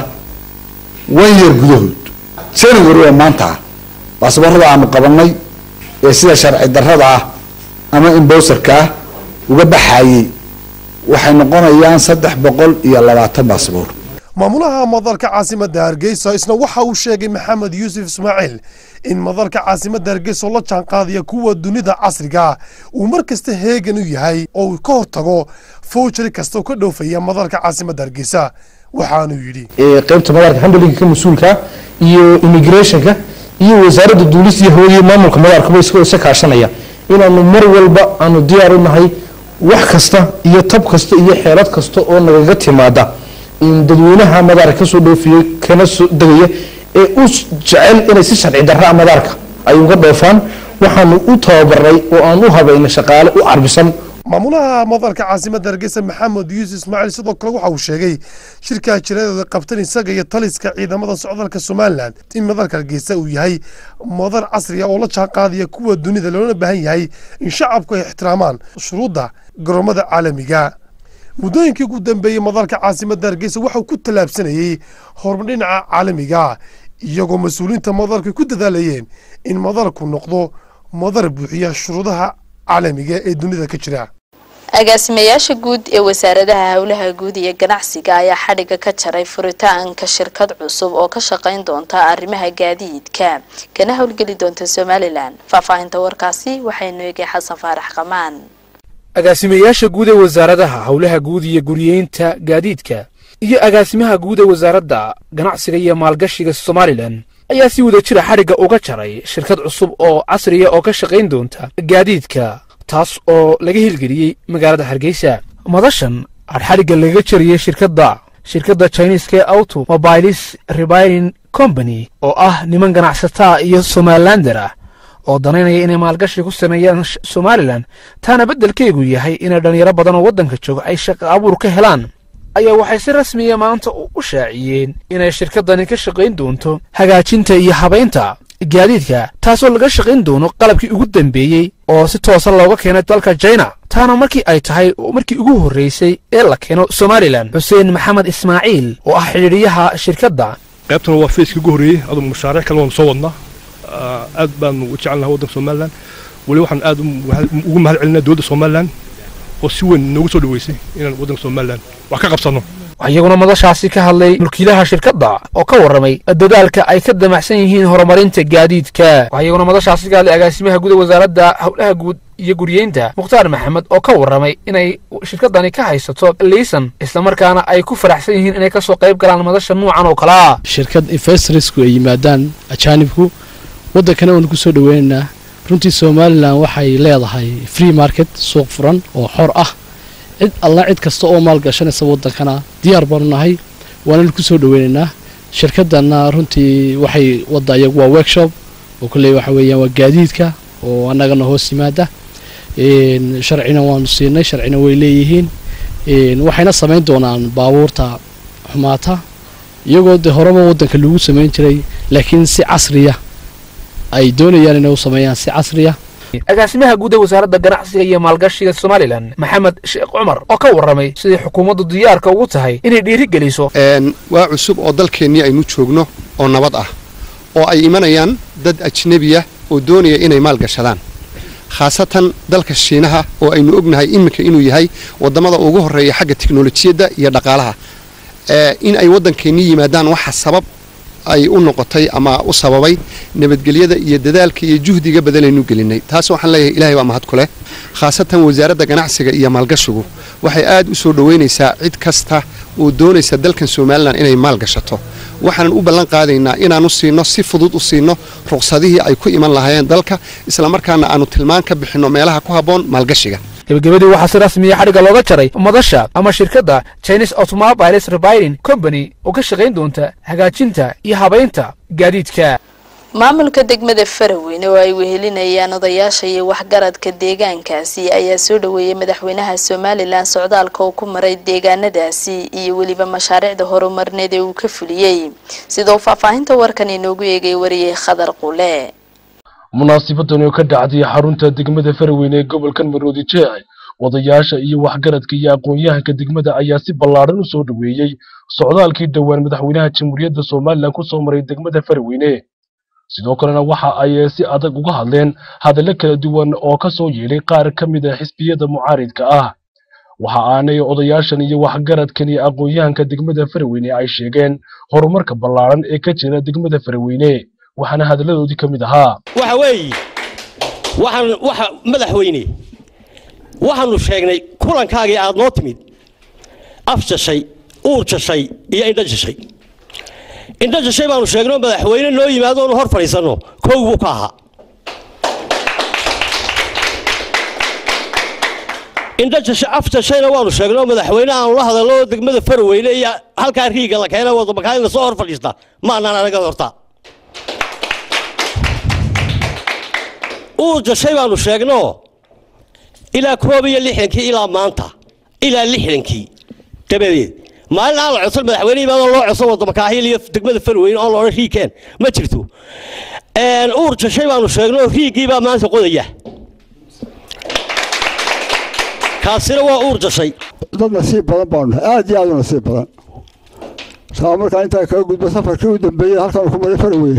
wan yeer gudahood january oo maanta ah baasaboorrada aanu qabanay ee sida sharci darrada ah ama imbowserka ah uga baxayay waxay noqonayaan saddex boqol iyo labaatan baasaboor maamulaha madaarka caasimadda hargeysa isna waxa uu sheegay maxamed yuusuf ismaaciil in madaarka caasimadda hargeysa oo la jaanqaadaya kuwa dunida casriga uu mar kasta heegan u yahay oo uu ka hortago foojari kasta oo ka dhoofaya madaarka caasimadda hargeysa waxaanuu yidhi qaybta madaarka handlinka ka mas-uulka iyo immigrationka iyo wasaaradda duulista iyo hawadiya maamulka madaarkaba iska isa kaashanaya inaanu mar walba aanu diyaar u nahay wax kasta iyo tab kasta iyo xeelad kasta oo nagaga timaada in dadweynaha madaarka kasoo dhoofiyey kana soo degaya ee u jecel inay si sharci darraa madaarka ay uga dhoofaan waxaanu u tababaray oo aan u habaynay shaqaale u carbisan maamulaha madaarka caasimadda hargeysa maxamed yuusuf ismaaciil sidoo kale waxa uu sheegay shirkaa jiradeeda qabtan isaga iyo taliska ciidamada socdaalka somalilan in madaarka hargeysa uu yahay madar casriga oo la jaanqaadaya kuwa dunida loona baahan yahay in shacabku ay ixtiraamaan shuruudda garoomada caalamiga muddooyinkii ugu dambeeyey madaarka caasimadda hargeysa waxauu ku tallaabsanayey horumar dhinaca caalamiga iyagoo mas-uuliyiinta madaarka ku dadaalayeen in madaarku noqdo madar buuxiya shuruudaha caalamiga ee dunida ka jira agaasimayaasha guud ee wasaaradaha howlaha guud iyo ganacsiga ayaa xadhiga ka jaray furitaanka shirkad cusub oo ka shaqayn doonta arrimaha gaadiidka kana howlgeli doonta somalilan faahfaahinta warkaasi waxaynu eegay xasan faarax qamaan agaasimayaasha guud ee wasaaradaha howlaha guud iyo guriyeynta gaadiidka iyo agaasimaha guud ee wasaaradda ganacsiga iyo maalgashiga somalilan ayaa si wada jira xadhigga uga jaray shirkad cusub oo casriya oo ka shaqayn doonta gaadiidka taas oo laga hirgeliyey magaalada hargeysa madashan xadhigga lagaga jariyey shirkadda shirkadda chiniiska ee auto mobilis rebiring company oo ah niman ganacsataa iyo somalilander ah oo danaynaya inay maalgashi ku sameeyaan somalilan taana beddelkeegu yahay inay dhallinyaro badan oo waddanka jooga ay shaqo abuur ka helaan ayaa waxay si rasmiya maanta u shaaciyeen inay shirkaddani ka shaqayn doonto hagaajinta iyo habaynta gaadiidka taasoo laga shaqayn doono qalabkii ugu dambeeyey oo si toosa looga keenay dalka jina taana markii ay tahay markii ugu horraysay ee la keeno somalilan xuseen maxamed ismaaciil oo ah xidhiidhiyaha shirkadda qaybtuna waa feyskii ugu horreeyey aduu mashaariic kale waanu soo wadnaa aad baanu u jecelnaha waddanka somalilan weli waxaan aad ugu mahad celinaa dowladda somalilan oo si weyn noogu soo dhaweysay inaan waddanka somalilan wax ka qabsanno iyaguna madashaasi ka hadlay mulkiilaha shirkadda oo ka warramay dadaalka ay ka damacsan yihiin horumarinta gaadiidka iyaguna madashaasi ka hadlay agaasimaha guud ee wasaaradda howlaha guud iyo guriyeynta mukhtaar maxamed oo ka warramay inay shirkaddani ka haysato liisan islamarkaana ay ku faraxsan yihiin inay kasoo qayb galaan madasha nuucan oo kale ah shirkad investorsku ay yimaadaan ajaanibku waddankana waanu ku soo dhoweynaynaa runtii somalilan waxay leedahay free market suuq furan oo xor ah cid alla cid kasta oo maal gashanaysa waddankana diyaar baanu nahay waananu ku soo dhoweynaynaa shirkaddanna runtii waxay wadda iyagu waa workshop oo kolley waxa weeyaan waa gaadiidka oo annagana hoos yimaada sharcina waanu siinay sharcina way leeyihiin waxayna samayn doonaan baabuurta xumaata iyagoo dee horeba waddanka lagu samayn jiray laakiin si casriya ay doonayaan inay u sameeyaan si casriya agaasimaha guud ee wasaaradda ganacsiga iyo maalgashiga somalilan maxamed sheekh cumar oo ka warramay sidai xukuumaddu diyaarka ugu tahay inay dhiirigeliso waa cusub oo dalkeennii aynu joogno oo nabad ah oo ay imanayaan dad ajnebiya oo doonaya inay maal gashadaan khaasatan dalka shiinaha oo aynu ognahay iminka inuu yahay waddamada ugu horreeya xagga tiknolojiyadda iyo dhaqaalaha in ay waddankeennii yimaadaan waxa sabab ay u noqotay ama u sababay nabadgelyada iyo dadaalka iyo juhdiga badanaynu gelinay taas waxaan leeyahay ilaahay waa mahad ku leh khaasatan wasaaradda ganacsiga iyo maalgashigu waxay aad u soo dhoweynaysaa cid kasta oo doonaysa dalkan somalilan inay maalgashato waxaanan u ballan qaadaynaa inaanu siino si fudud u siino ruqsadihii ay ku iman lahaayeen dalka islamarkaana aanu tilmaan ka bixinno meelaha ku habboon maalgashiga gebagabadii waxaa si rasmiya xadhigga looga jaray madasha ama shirkadda chinese automobiles rebiring company oo ka shaqayn doonta hagaajinta iyo habaynta gaadiidka maamulka degmada faraweyne oo ay wehelinayaan odayaasha iyo waxgaradka deegaankaasi ayaa soo dhaweeyay madaxweynaha somalilan socdaalka oo ku maray deegaanadaasi iyo weliba mashaariicda horumarneed ee uu ka fuliyey sidoo faahfaahinta warkan inoogu eegay wariyey khadar qule munaasibadan oo ka dhacday xarunta degmada faraweyne ee gobolkan maroodi jeex odayaasha iyo waxgaradka iyo aqoon-yahanka degmada ayaa si ballaadhan u soo dhaweeyey socdaalkii dhowaan madaxweynaha jamhuuriyadda somalilan ku soo maray degmada faraweyne sidoo kalena waxa ay si adag uga hadleen hadallo kala duwan oo ka soo yeelay qaar ka mid a xisbiyada mucaaridka ah waxa aanay odayaashan iyo waxgaradkan iyo aqoon-yahanka degmada faraweyne ay sheegeen horumarka ballaadhan ee ka jira degmada faraweyne waxaana hadalladoodii ka mid ahaa waxa weeye waxaan waxa madaxweyne waxaanu sheegnay kulankaagii aad noo timid af jashay uur jashay iyo indho jashay indho jashay baanu sheegnoo madaxweyne noo yimaado oonu hor fadhiisanno kow buu ka ahaa indho jashay af jashayna waanu sheegnoo madaxweyne aanu la hadalno oo degmada farweyne iyo halkaa riiga la keena wadamakaanina soo hor fadhiista ma anaan anaga horta uur jashay baanu sheegno ilaa koob iyo lixdankii ilaa maanta ilaa lixdankii dabadeed maalin aan la codsan madaxweyne imaadoo loo codsan wadamakaahil iyo degmada farweyne oo loodhan riigkeen ma jirto uur jashay baanu sheegno riiggii baa maanta qodaya kaasina waa uur jashay dad nasiib badan baanu nahay aad iyo aad u nasiib badan saa markaa intaa kaga gudbo safarkii u dambeeyey halkan ku maray farweyne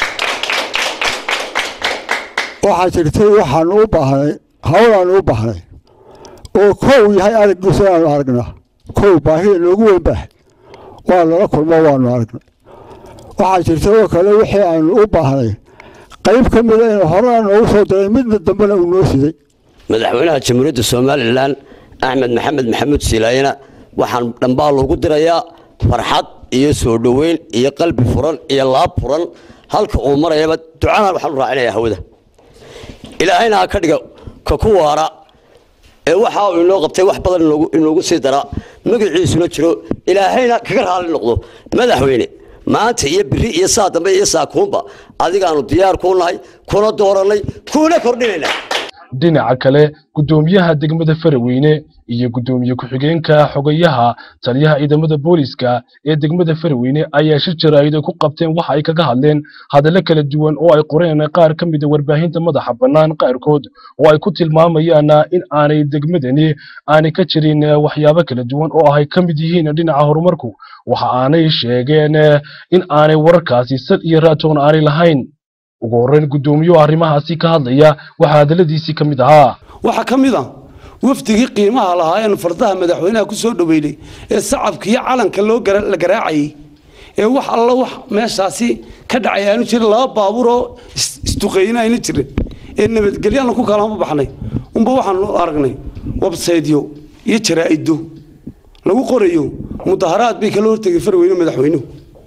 waxaa jirtay waxaanu u baahnay hawlaanu u baahnay oo kow yahay araggiisa inaanu aragnaa kow baahida noogu weyn baahay waa lala kulmo waanu aragnay waxaa jirta oo kale wixii aanu u baahnay qayb ka mida inuu horena noogu soo diray midna dambena uu noo siday madaxweynaha jamhuuriyadda somalilan axmed maxamed maxamuud silaayena waxaan dhambaal ugu dirayaa farxad iyo soo dhoweyn iyo qalbi furan iyo laab furan halka uu marayaba ducana waxaan u raacinayaa hawada ilaahayna ha ka dhiga ka ku waara ee waxa uu inoo qabtay wax badan inoogu sii dara magaciisuna jiro ilaahayna kaga raali noqdo madaxweyne maanta iyo biri iyo saa dambe iyo saakuunba adigaanu diyaar kuu nahay kuna doorannay kuna kordhinaynaa dhinaca kale guddoomiyaha degmada faraweyne iyo guddoomiye ku-xigeenka xogayaha taliyaha ciidamada booliska ee degmada faraweyne ayaa shir jaraa'ida ku qabteen waxa ay kaga hadleen hadallo kala duwan oo ay qoreen qaar ka mid a warbaahinta madaxa bannaan qaarkood oo ay ku tilmaamayaan in aanay degmadani aanay ka jirin waxyaabo kala duwan oo ay ka mid yihiin dhinaca horumarku waxa aanay sheegeen in aanay wararkaasi sad iyo raatoon aanay lahayn ugu horreyn guddoomiyuhu arrimahaasi ka hadlaya waxaa hadalladiisii ka mid ahaa waxaa ka mid ah wafdigii qiimaha lahaa eenu fardaha madaxweynaha ku soo dhoweynay ee sacabka iyo calanka loo la garaacayay ee wax alla wax meeshaasi ka dhacay aanu jirin laba baabuur oo isduqeyna ayna jirin ee nabadgelyaanu ku kalama baxnay unba waxaanu aragnay websaydyo iyo jaraa'ido lagu qorayo mudaharaad bay kala hortegay farweyne madaxweynuhu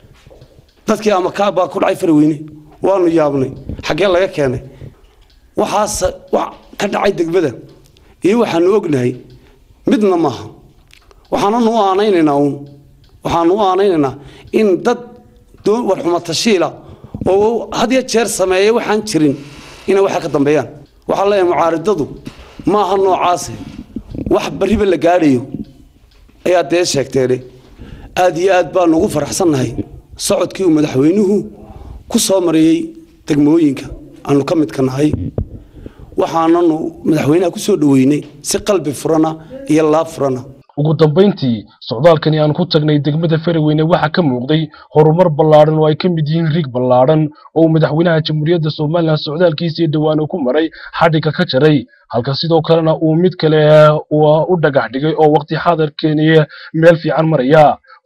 dadkii ama kaa baa ku dhacay farweyne waanu yaabnay xaggee laga keenay waxaas wax ka dhacay degmada iyo waxaanu ognahay midna maaha waxaananu u aanaynaynaa uun waxaanu u aanaynaynaa in dad warxuma tashiila oo had iyo jeer sameeya waxaan jirin inay waxa ka dambeeyaan waxaa leeyahay mucaaridadu maaha noocaase wax bariba la gaadhayo ayaa dee sheegteene aad iyo aad baanu ugu faraxsannahay socodkii uu madaxweynuhu ku soo mariyey degmooyinka aanu ka midka nahay waxaananu madaxweynaha ku soo dhoweynay si qalbi furana iyo laab furana ugu dambayntii socdaalkani aan ku tagnay degmada faraweyne waxaa ka muuqday horumar ballaadhan oo ay ka mid yihiin riig ballaadhan oo uu madaxweynaha jamhuuriyadda somalilan socdaalkiisii dhowaan ku maray xadhigga ka jaray halka sidoo kalena uu mid kale u dhagax dhigay oo waqti xaadarkeeni meel fiican maraya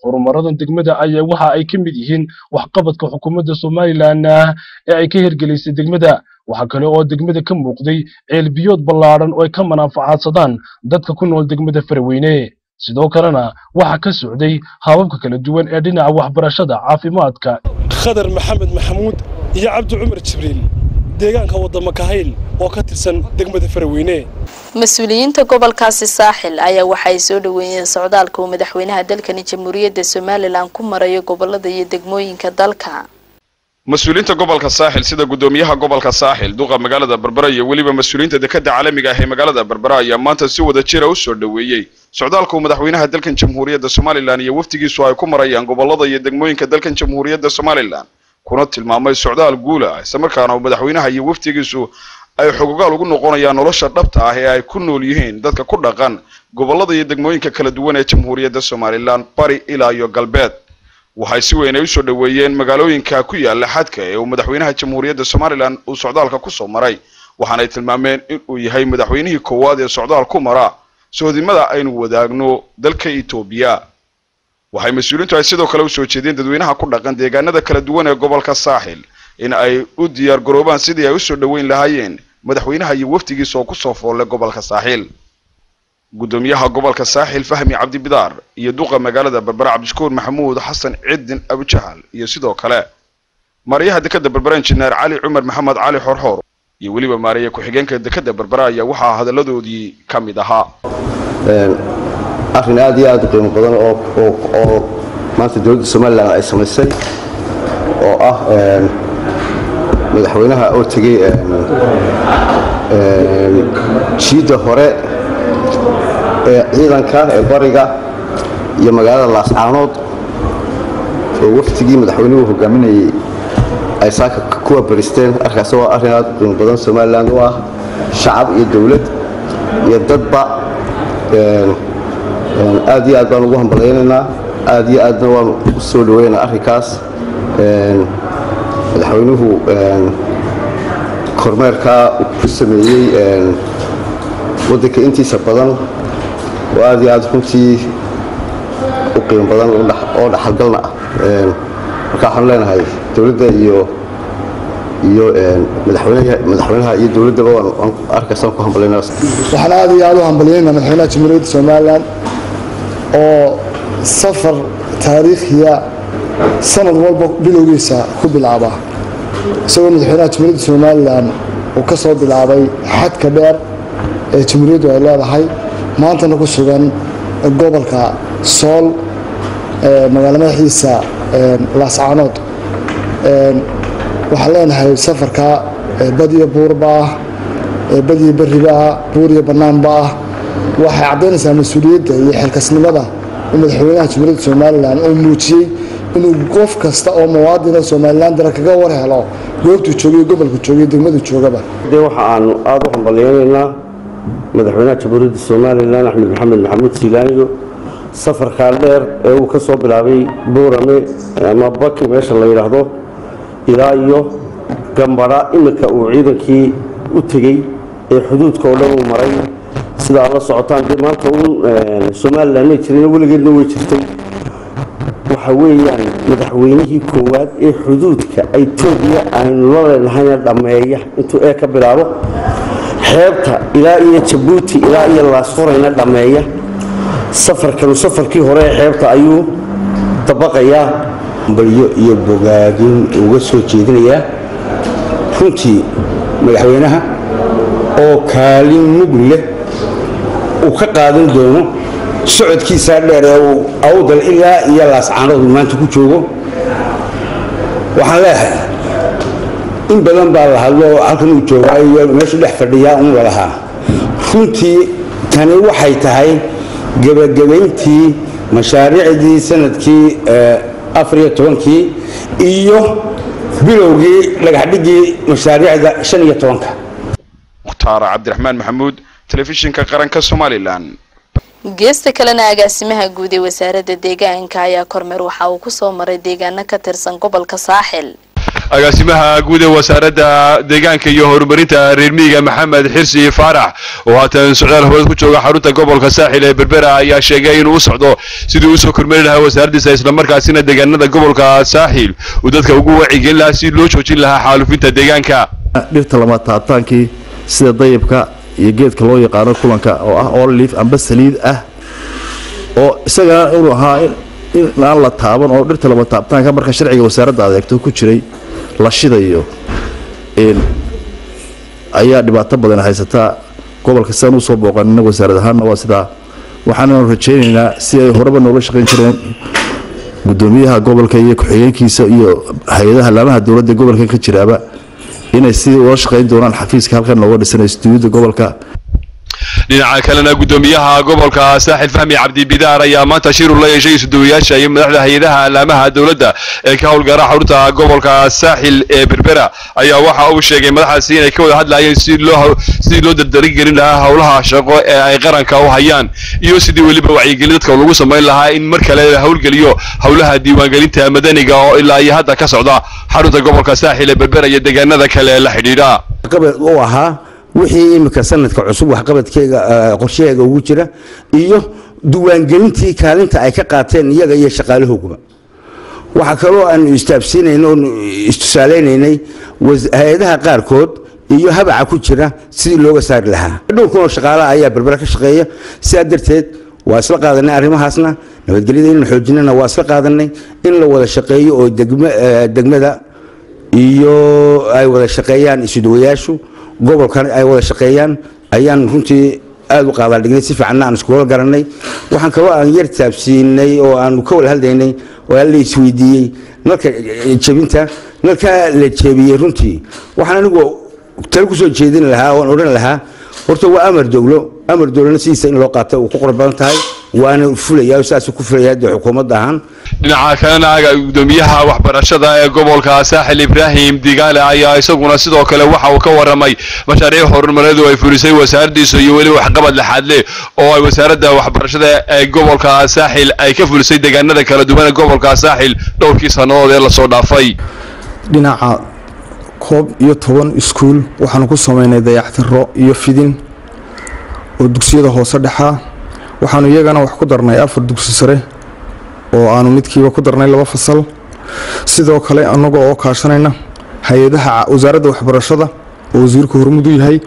horumaradan degmada ayaa waxa ay ka mid yihiin waxqabadka xukuumadda somalilan ee ay ka hirgelisay degmada waxaa kale oo degmada ka muuqday ceelbiyood ballaadhan oo ay ka manaafacaadsadaan dadka ku nool degmada faraweyne sidoo kalena waxaa ka socday hababka kala duwan ee dhinaca waxbarashada caafimaadka khadar maxamed maxamuud iyo cabdi cumar jibriil deegaanka wadama kahayl oo ka tirsan degmada faraweyne mas-uuliyiinta gobolkaasi saaxil ayaa waxa ay soo dhaweeyeen socdaalka uu madaxweynaha dalkani jamhuuriyadda somalilan ku marayo gobolada iyo degmooyinka dalka mas-uuliyiinta gobolka saaxil sida gudoomiyaha gobolka saaxil duqa magaalada berbera iyo weliba mas-uuliyiinta dekada caalamiga ah ee magaalada berbera ayaa maanta si wada jira u soo dhoweeyey socdaalka uu madaxweynaha dalkan jamhuuriyadda somalilan iyo wafdigiisu ay ku marayaan gobolada iyo degmooyinka dalkan jamhuuriyadda somalilan kuna tilmaamay socdaal guula islamarkaana uu madaxweynaha iyo wafdigiisu ay xogogaal ugu noqonayaan nolosha dhabta ah ee ay ku nool yihiin dadka ku dhaqan gobolada iyo degmooyinka kala duwan ee jamhuuriyadda somalilan bari ilaa iyo galbeed waxay si weyn ay usoo dhoweeyeen magaalooyinka ku yaala xadka ee uu madaxweynaha jamhuuriyadda somalilan uu socdaalka kusoo maray waxaanay tilmaameen in uu yahay madaxweynihii koowaad ee socdaal ku mara sohodimada aynu wadaagno dalka etoobiya waxay mas-uuliintu ay sidoo kale usoo jeedeen dadweynaha ku dhaqan deegaanada kala duwan ee gobolka saaxil in ay u diyaar garoobaan sidii ay usoo dhoweyn lahaayeen madaxweynaha iyo wafdigiisa oo kusoo foolle gobolka saaxil gudoomiyaha gobolka saaxil fahmi cabdibidaar iyo duqa magaalada berbera cabdishakuur maxamuud xasan cidin abujahal iyo sidoo kale maarayaha dekada berbera injineer cali cumar maxamed cali xorxoor iyo weliba maaraya ku-xigeenka dekada berbera ayaa waxaa hadalladoodii ka mid ahaa arrin aad iyo aad u qiimo badan oo oo maanta dowladda somalilan ay samaysay oo ah madaxweynaha oo tegey jiidda hore ee ciidanka ee bariga iyo magaalada laascaanood oo waftigii madaxweynuhu hogaaminayay ay saaka kuwa baristeen arkaasi waa arrin aad u qiimo badan somalilan u ah shacab iyo dowlad iyo dadba aad iyo aad baan ugu hambalaynaynaa aad iyo aadna waan u soo dhaweynaa arrinkaas madaxweynuhu kormeerkaa uu ku sameeyey waddanka intiisa badan oo aad iyo aad runtii u qiimo badan oo dhaxalgalna ah marka waxaan leenahay dowladda iyo iyo madaxweynaha iyo dowladdaba waan arkaysaan ku hambalayna waxaan aad iyo aad u hambalyaynaa madaxweynaha jamhuuriyadda somalilan oo safar taariikhiya sanad walba bilowgiisa ku bilaaba isagoo madaxweynaha jamhuuriyadda somalilan uu ka soo bilaabay xadka dheer ee jamhuuriyaddu ay leedahay maantana ku sugan gobolka sool magaalo madaxiisa laascaanood waxaan leenahay safarka badiyo buurba ah badiyo beriba ah buuriyo bannaanba ah waxay caddaynaysaa mas-uuliyadda iyo xilkasnimada uu madaxweynaha jamhuuriyadda somalilan uu muujiyey inuu qof kasta oo muwaadina somalilan dara kaga war helo goobtuu joogay gobolku joogay degmadu joogaba de waxa aanu aada u hambalyaynaynaa madaxweynaha jamhuuriyadda somalilan axmed maxamed maxamuud siilaaniyo safarkaa dheer ee uu ka soo bilaabay buurame ama baki meesha la yidhaahdo ilaa iyo gambadha iminka uu ciidankii u tegey ee xuduudka oo dhan uu maray sidaa la socotaan dee maanta uun somalilan may jirin weligeedna way jirtay waxa weeyaan madaxweynihii koowaad ee xuduudka etoobiya aynu la leenahayna dhammeeya intuu ee ka bilaabo xeebta ilaa iyo jabuuti ilaa iyo laasfurayna dhammeeya safarkanu safarkii hore ee xeebta ayuu dabaqayaa balyo iyo bogaadin uga soo jeedinayaa runtii madaxweynaha oo kaalin mug leh uu ka qaadan doono socodkiisaa dheer ee uu awdal ilaa iyo laascaanood uu maanta ku joogo waxaan leeyahay in badan baa la hadlo oo halkan uu joogaa iyo meeshu dhex fadhiyaa un lalahaa runtii tani waxay tahay gebagabayntii mashaariicdii sanadkii afar iyo tobankii iyo bilowgii dhagaxdhigii mashaariicda shan iyo tobanka mukhtaar cabdiraxmaan maxamuud telefishinka qaranka somalilan geesta kalena agaasimaha guud ee wasaaradda deegaanka ayaa kormeer waxa uu kusoo maray deegaano ka tirsan gobolka saaxil agaasimaha guud ee wasaaradda deegaanka iyo horumarinta reer miyiga maxamed xirsi faarax oo haatan socdaal hawad ku jooga xarunta gobolka saaxil ee berbera ayaa sheegay inuu u socdo sidii uu usoo kormeeri lahaa wasaaraddiisa islamarkaasina deegaanada gobolka saaxil uu dadka ugu wacigelin lahaa si loo joojin lahaa xaalufinta deegaanka dhirta lama taabtaankii sida dayabka iyo geedka loo yaqaano kulanka oo ah olive amba saliid ah oo isagana inuu ahaa in aan la taaban oo dhirta lama taabtaanka marka sharciga wasaaradda adeegto ku jiray la shidayo ayaa dhibaato badan haysataa gobolka sidaan usoo booqanina wasaarad ahaanna waa sidaa waxaananu rajaynaynaa si ay horeba noola shaqayn jireen gudoomiyaha gobolka iyo ku-xigeenkiisa iyo hay-adaha laamaha dowladda gobolka ka jiraaba inay sidii ula shaqayn doonaan xafiiska halkan looga dhisanay stuudiyada gobolka dhinaca kalena gudoomiyaha gobolka saaxil fahmi cabdi bidaar ayaa maanta shirur la yeeshay isuduwayaasha iyo madaxda hay-adaha alaamaha dowladda ee ka howlgara xarunta gobolka saaxil ee berbera ayaa waxa uu sheegay madaxaasi inay ka wada hadlayeen si loo sidii loo dardaringelin lahaa howlaha shaqo ee ay qaranka u hayaan iyo sidii weliba wacyigelin dadka lagu samayn lahaa in mar kale la howlgeliyo howlaha diiwaangelinta madaniga oo ilaa iyo hadda ka socda xarunta gobolka saaxil ee berbera iyo deegaanada kale la xidhiidha u ahaa wixii iminka sanadka cusub waxqabadkeega qorshaheega ugu jira iyo diiwaangelintii kaalinta ay ka qaateen iyaga iyo shaqaalahooguba waxaa kaloo aanu istaabsiinayn oonu istusaaleynaynay hay-adaha qaarkood iyo habaca ku jira sidii looga saari lahaa dhowr kunoo shaqaalaha ayaa berbera ka shaqeeya sidaa darteed waa isla qaadanay arrimahaasna nabadgelyada inaan xoojinana waa isla qaadanay in la wada shaqeeyo oo degmada iyo ay wada shaqeeyaan isudawayaashu gobolkan ay wada shaqeeyaan ayaan runtii aada u qaadaadhignay si fiicanna aan iskula garanay waxaan kaloo aan yar taabsiinay oo aanu ka wada hadlaynay oo la isweydiiyey nalka jebinta nalkaa la jebiyey runtii waxaan anigu talo kusoo jeedin lahaa oon odhan lahaa horta waa amar dowlo amar dowlana sidiisa in loo qaata uu ku qor badan tahay waana fulaya saas ku fulaya dee xukuumadda ahaan dhinaca kalena gudoomiyaha waxbarashada ee gobolka saaxil ibraahim digaale ayaa isaguna sidoo kale waxa uu ka waramay mashaariic horumareedu ay fulisay wasaaraddiisa iyo weliba waxqabad laxaad leh oo ay wasaaradda waxbarashada ee gobolka saaxil ay ka fulisay deegaanada kala duwan ee gobolka saaxil dhowrkii sannadood ee lasoo dhaafay dhinaca koob iyo toban iskuul waxaanu ku samaynay dayactiro iyo fidin oo dugsiyada hoose dhexaa waxaanu iyagana wax ku darnay afar dugsi sare oo aanu midkiiba ku darnay laba fasal sidoo kale annaga oo kaashanayna hay-adaha wasaaradda waxbarashada oo wasiirku hormud u yahay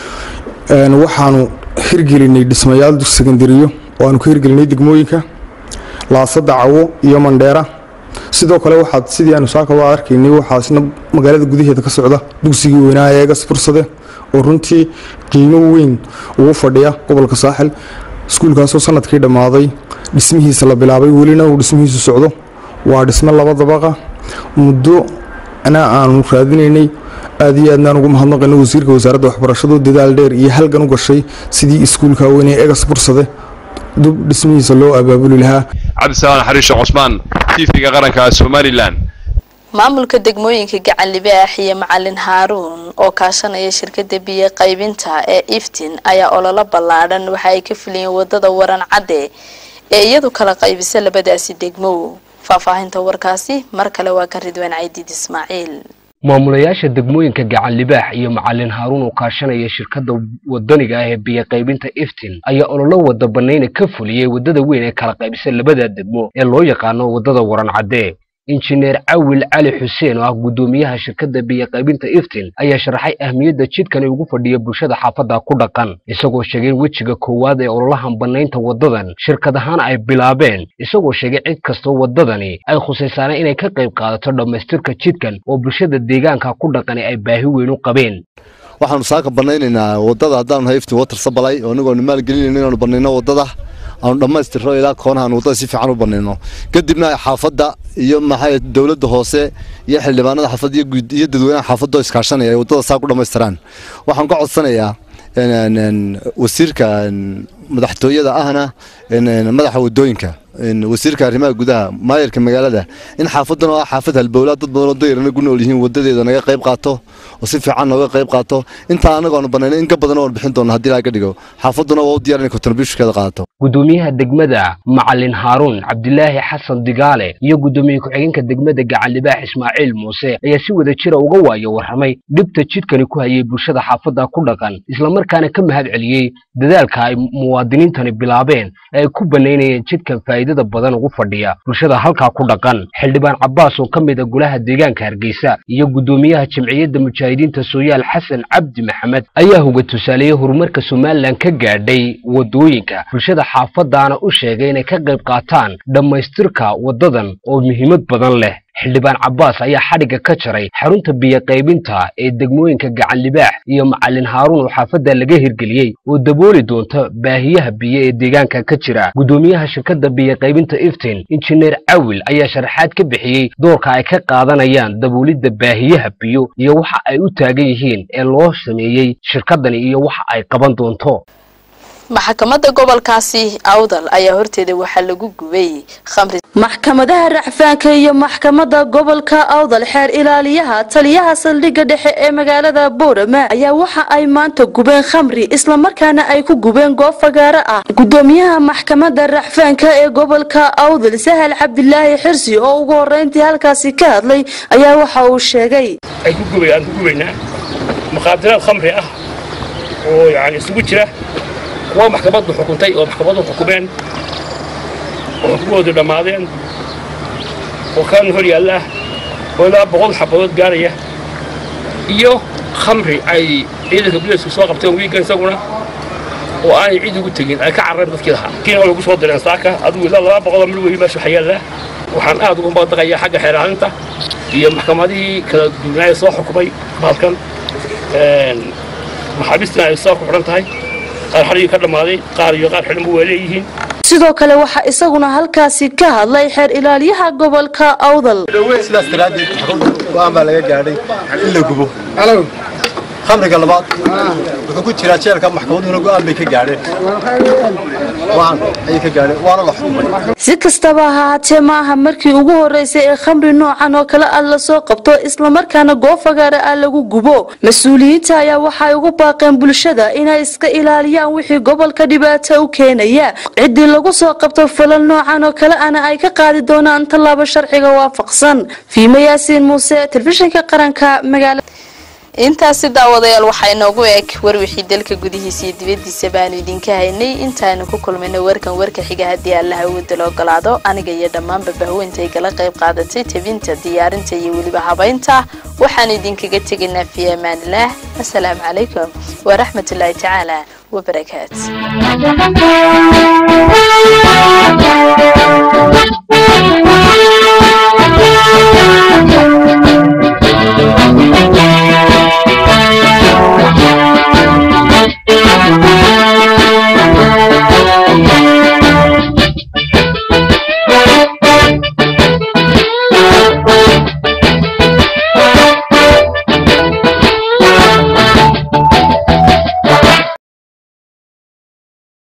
waxaanu hirgelinay dhismayaal dugsi sekandariyo oo aanu ka hirgelinay degmooyinka laasada cawo iyo mandheera sidoo kale waxaad sidii aanu saaka waa arkaynay waxaasna magaalada gudaheeda ka socda dugsigii weynaa ee eegas fursade oo runtii qiimo weyn ugu fadhiya gobolka saaxil iskuulkaasoo sanadkii dhammaaday dhismihiisa la bilaabay welina uu dhismihiisu socdo waa dhisme laba dabaqa muddo na aanu raadinaynay aad iyo aadnaan ugu mahadnaqayno wasiirka wasaaradda waxbarashadu dadaal dheer iyo halgan u gashay sidii iskuulka weyn ee egas fursade dub dhismihiisa loo abaabuli lahaa cabdisalaan xariishe cusmaan tv-ga qaranka somalilan maamulka degmooyinka gacan libaax iyo macalin haaruun oo kaashanaya shirkada biyo qaybinta ee iftin ayaa ololo ballaadhan waxa ay ka fuliyeen wadada waran cadde ee iyadu kala qaybisa labadaasi degmo faahfaahinta warkaasi mar kale waa ka ridwaan caydiid ismaaciil maamulayaasha degmooyinka gacan libaax iyo macalin haaruun oo kaashanaya shirkadda wadaniga ah ee biyo qaybinta iftin ayaa ololo wada banayna ka fuliyey waddada weyn ee kala qaybisa labada degmo ee loo yaqaano waddada waran cadde injineer cawil cali xuseen oo ah guddoomiyaha shirkadda biyo qaybinta iftin ayaa sharaxay ahmiyadda jidkani ugu fadhiya bulshada xaafadda ku dhaqan isagoo sheegay in wejiga koowaad ee ololahan bannaynta waddadan shirkad ahaan ay bilaabeen isagoo sheegay cid kastoo waddadani ay khusaysaana inay ka qayb qaadato dhammaystirka jidkan oo bulshada deegaanka ku dhaqani ay baahi weyn u qabeen waxaanu saaka banaynaynaa waddada haddaanu nahay iftin water sabalay oo anigoonu maalgelinayno inaanu banayno waddada aanu dhammaystirno ilaa koonahan waddada si fiican u banayno kadibna xaafadda iyo maxay dowladda hoose iyo xildhibaanada xaafadda iyo guud iyo dadweynaha xaafadda oo iskaashanaya ay waddada saa ku dhammaystiraan waxaan ka codsanayaa wasiirka madaxtooyada ahna madaxa waddooyinka een, wasiirka arrimaha gudaha maayarka magaalada in xaafadan oo ah xaafad halbowlaa dad badan oo dayarana ku nool yihiin wadadeeda naga qayb qaato oo si fiican nooga qayb qaato intaa anagu aanu banaynay in ka badan oon bixin doona haddii laga dhigo xaafaduna waa u diyaar inay contributionkeeda qaadato gudoomiyaha degmada macalin haaruun cabdilaahi xasan digaale iyo gudoomiye ku-xigeenka degmada gacanlibaax ismaaciil muuse ayaa si wada jira uga waayo warramay dhibta jidkani ku hayay bulshada xaafadda ku dhaqan islamarkaana ka mahad celiyey dadaalka ay muwaadiniintani bilaabeen ee ay ku banaynayeen jidkan faa'iidada badan ugu fadhiya bulshada halkaa ku dhaqan xildhibaan cabbaas oo ka mid a golaha deegaanka hargeysa iyo gudoomiyaha jamciyadda mujaahidiinta sooyaal xasan cabdi maxamed ayaa hoga tusaaleeyey horumarka somalilan ka gaadhay wadooyinka bulshada xaafadaana u sheegay inay ka qayb qaataan dhammaystirka wadadan oo muhiimad badan leh xildhibaan cabbaas ayaa xadhigga ka jaray xarunta biyo qaybinta ee degmooyinka gacanlibaax iyo macalin haaruun oo xaafadda laga hirgeliyey oo dabooli doonta baahiyaha biyo ee deegaanka ka jira gudoomiyaha shirkadda biyo qaybinta iftin injineer cawil ayaa sharaxaad ka bixiyey doorka ay ka qaadanayaan daboolidda baahiyaha biyo iyo waxa ay u taagan yihiin ee loo sameeyey shirkadani iyo waxa ay qaban doonto maxkamadda gobolkaasi awdal ayaa horteeda waxaa lagu gubay khamri maxkamadaha racfaanka iyo maxkamadda gobolka awdal xeer ilaaliyaha taliyaha saldhigga dhexe ee magaalada boorama ayaa waxa ay maanta gubeen khamri islamarkaana ay ku gubeen goob fagaaro ah gudoomiyaha maxkamadda racfaanka ee gobolka awdal sahal cabdilaahi xirsi oo ugu horeyntii halkaasi ka hadlay ayaa waxa uu sheegay ay ku gubay aan ku gubaynaa muqaadaraad khamri ah oo yani isugu jira kuwa maxkamaddu xukuntay oo maxkamaddu xukumeen oo xukumahoodu dhammaadeen oo kaan hor yaalla oo ilaa boqol xabadood gaaraya iyo khamri ay ciidanka buleesku soo qabteen wiigan isaguna oo aanay cid ugu tegin ay ka carareen dadkii lahaa kiina lagu soo direen saaka adigu ilaa laba boqoloo mil weyi meesha waxaa yaallaa waxaan aad ugu maqdaqayaa xagga xeeraalinta iyo maxkamadihii kala duwanaaye soo xukumay baalkan maxaabiistina ay soo ku xidhan tahay qaar xadhigii ka dhammaaday qaar iyo qaar xidhanba waa leeyihiin sidoo kale waxaa isaguna halkaasi ka hadlay xeer ilaaliyaha gobolka awdal sidaas daraaddeed go-aan baa laga gaadhay in la gubo khamriga labaad wuxuu ku jiraa jeelka maxkamadduna go-aan bay ka gaadheen go-aan ayay ka gaadheen waana la xukumay si kastaba ha haatee maaha markii ugu horeysay ee khamri noocan oo kale ah lasoo qabto islamarkaana goob fagaara ah lagu gubo mas-uuliyiinta ayaa waxay ugu baaqeen bulshada inay iska ilaaliyaan wixii gobolka dhibaato u keenaya ciddii lagu soo qabto falal noocan oo kale ana ay ka qaadi doonaan tallaabo sharciga waafaqsan fiime yaasiin muuse telefishinka qaranka magaala intaasi daawadayaal waxaa inoogu eg warwixii dalka gudihiisa iyo dibadiisa baanu idinka haynay intaanu ku kulmayno warkan warka xiga haddii allaha awooda la ogolaado aniga iyo dhammaanba bahweynta ay kala qayb qaadatay tebinta diyaarinta iyo weliba habaynta waxaan idinkaga tegaynaa fi amaanilaah asalaamu calaykum waraxmatullaahi tacaala wabarakaatu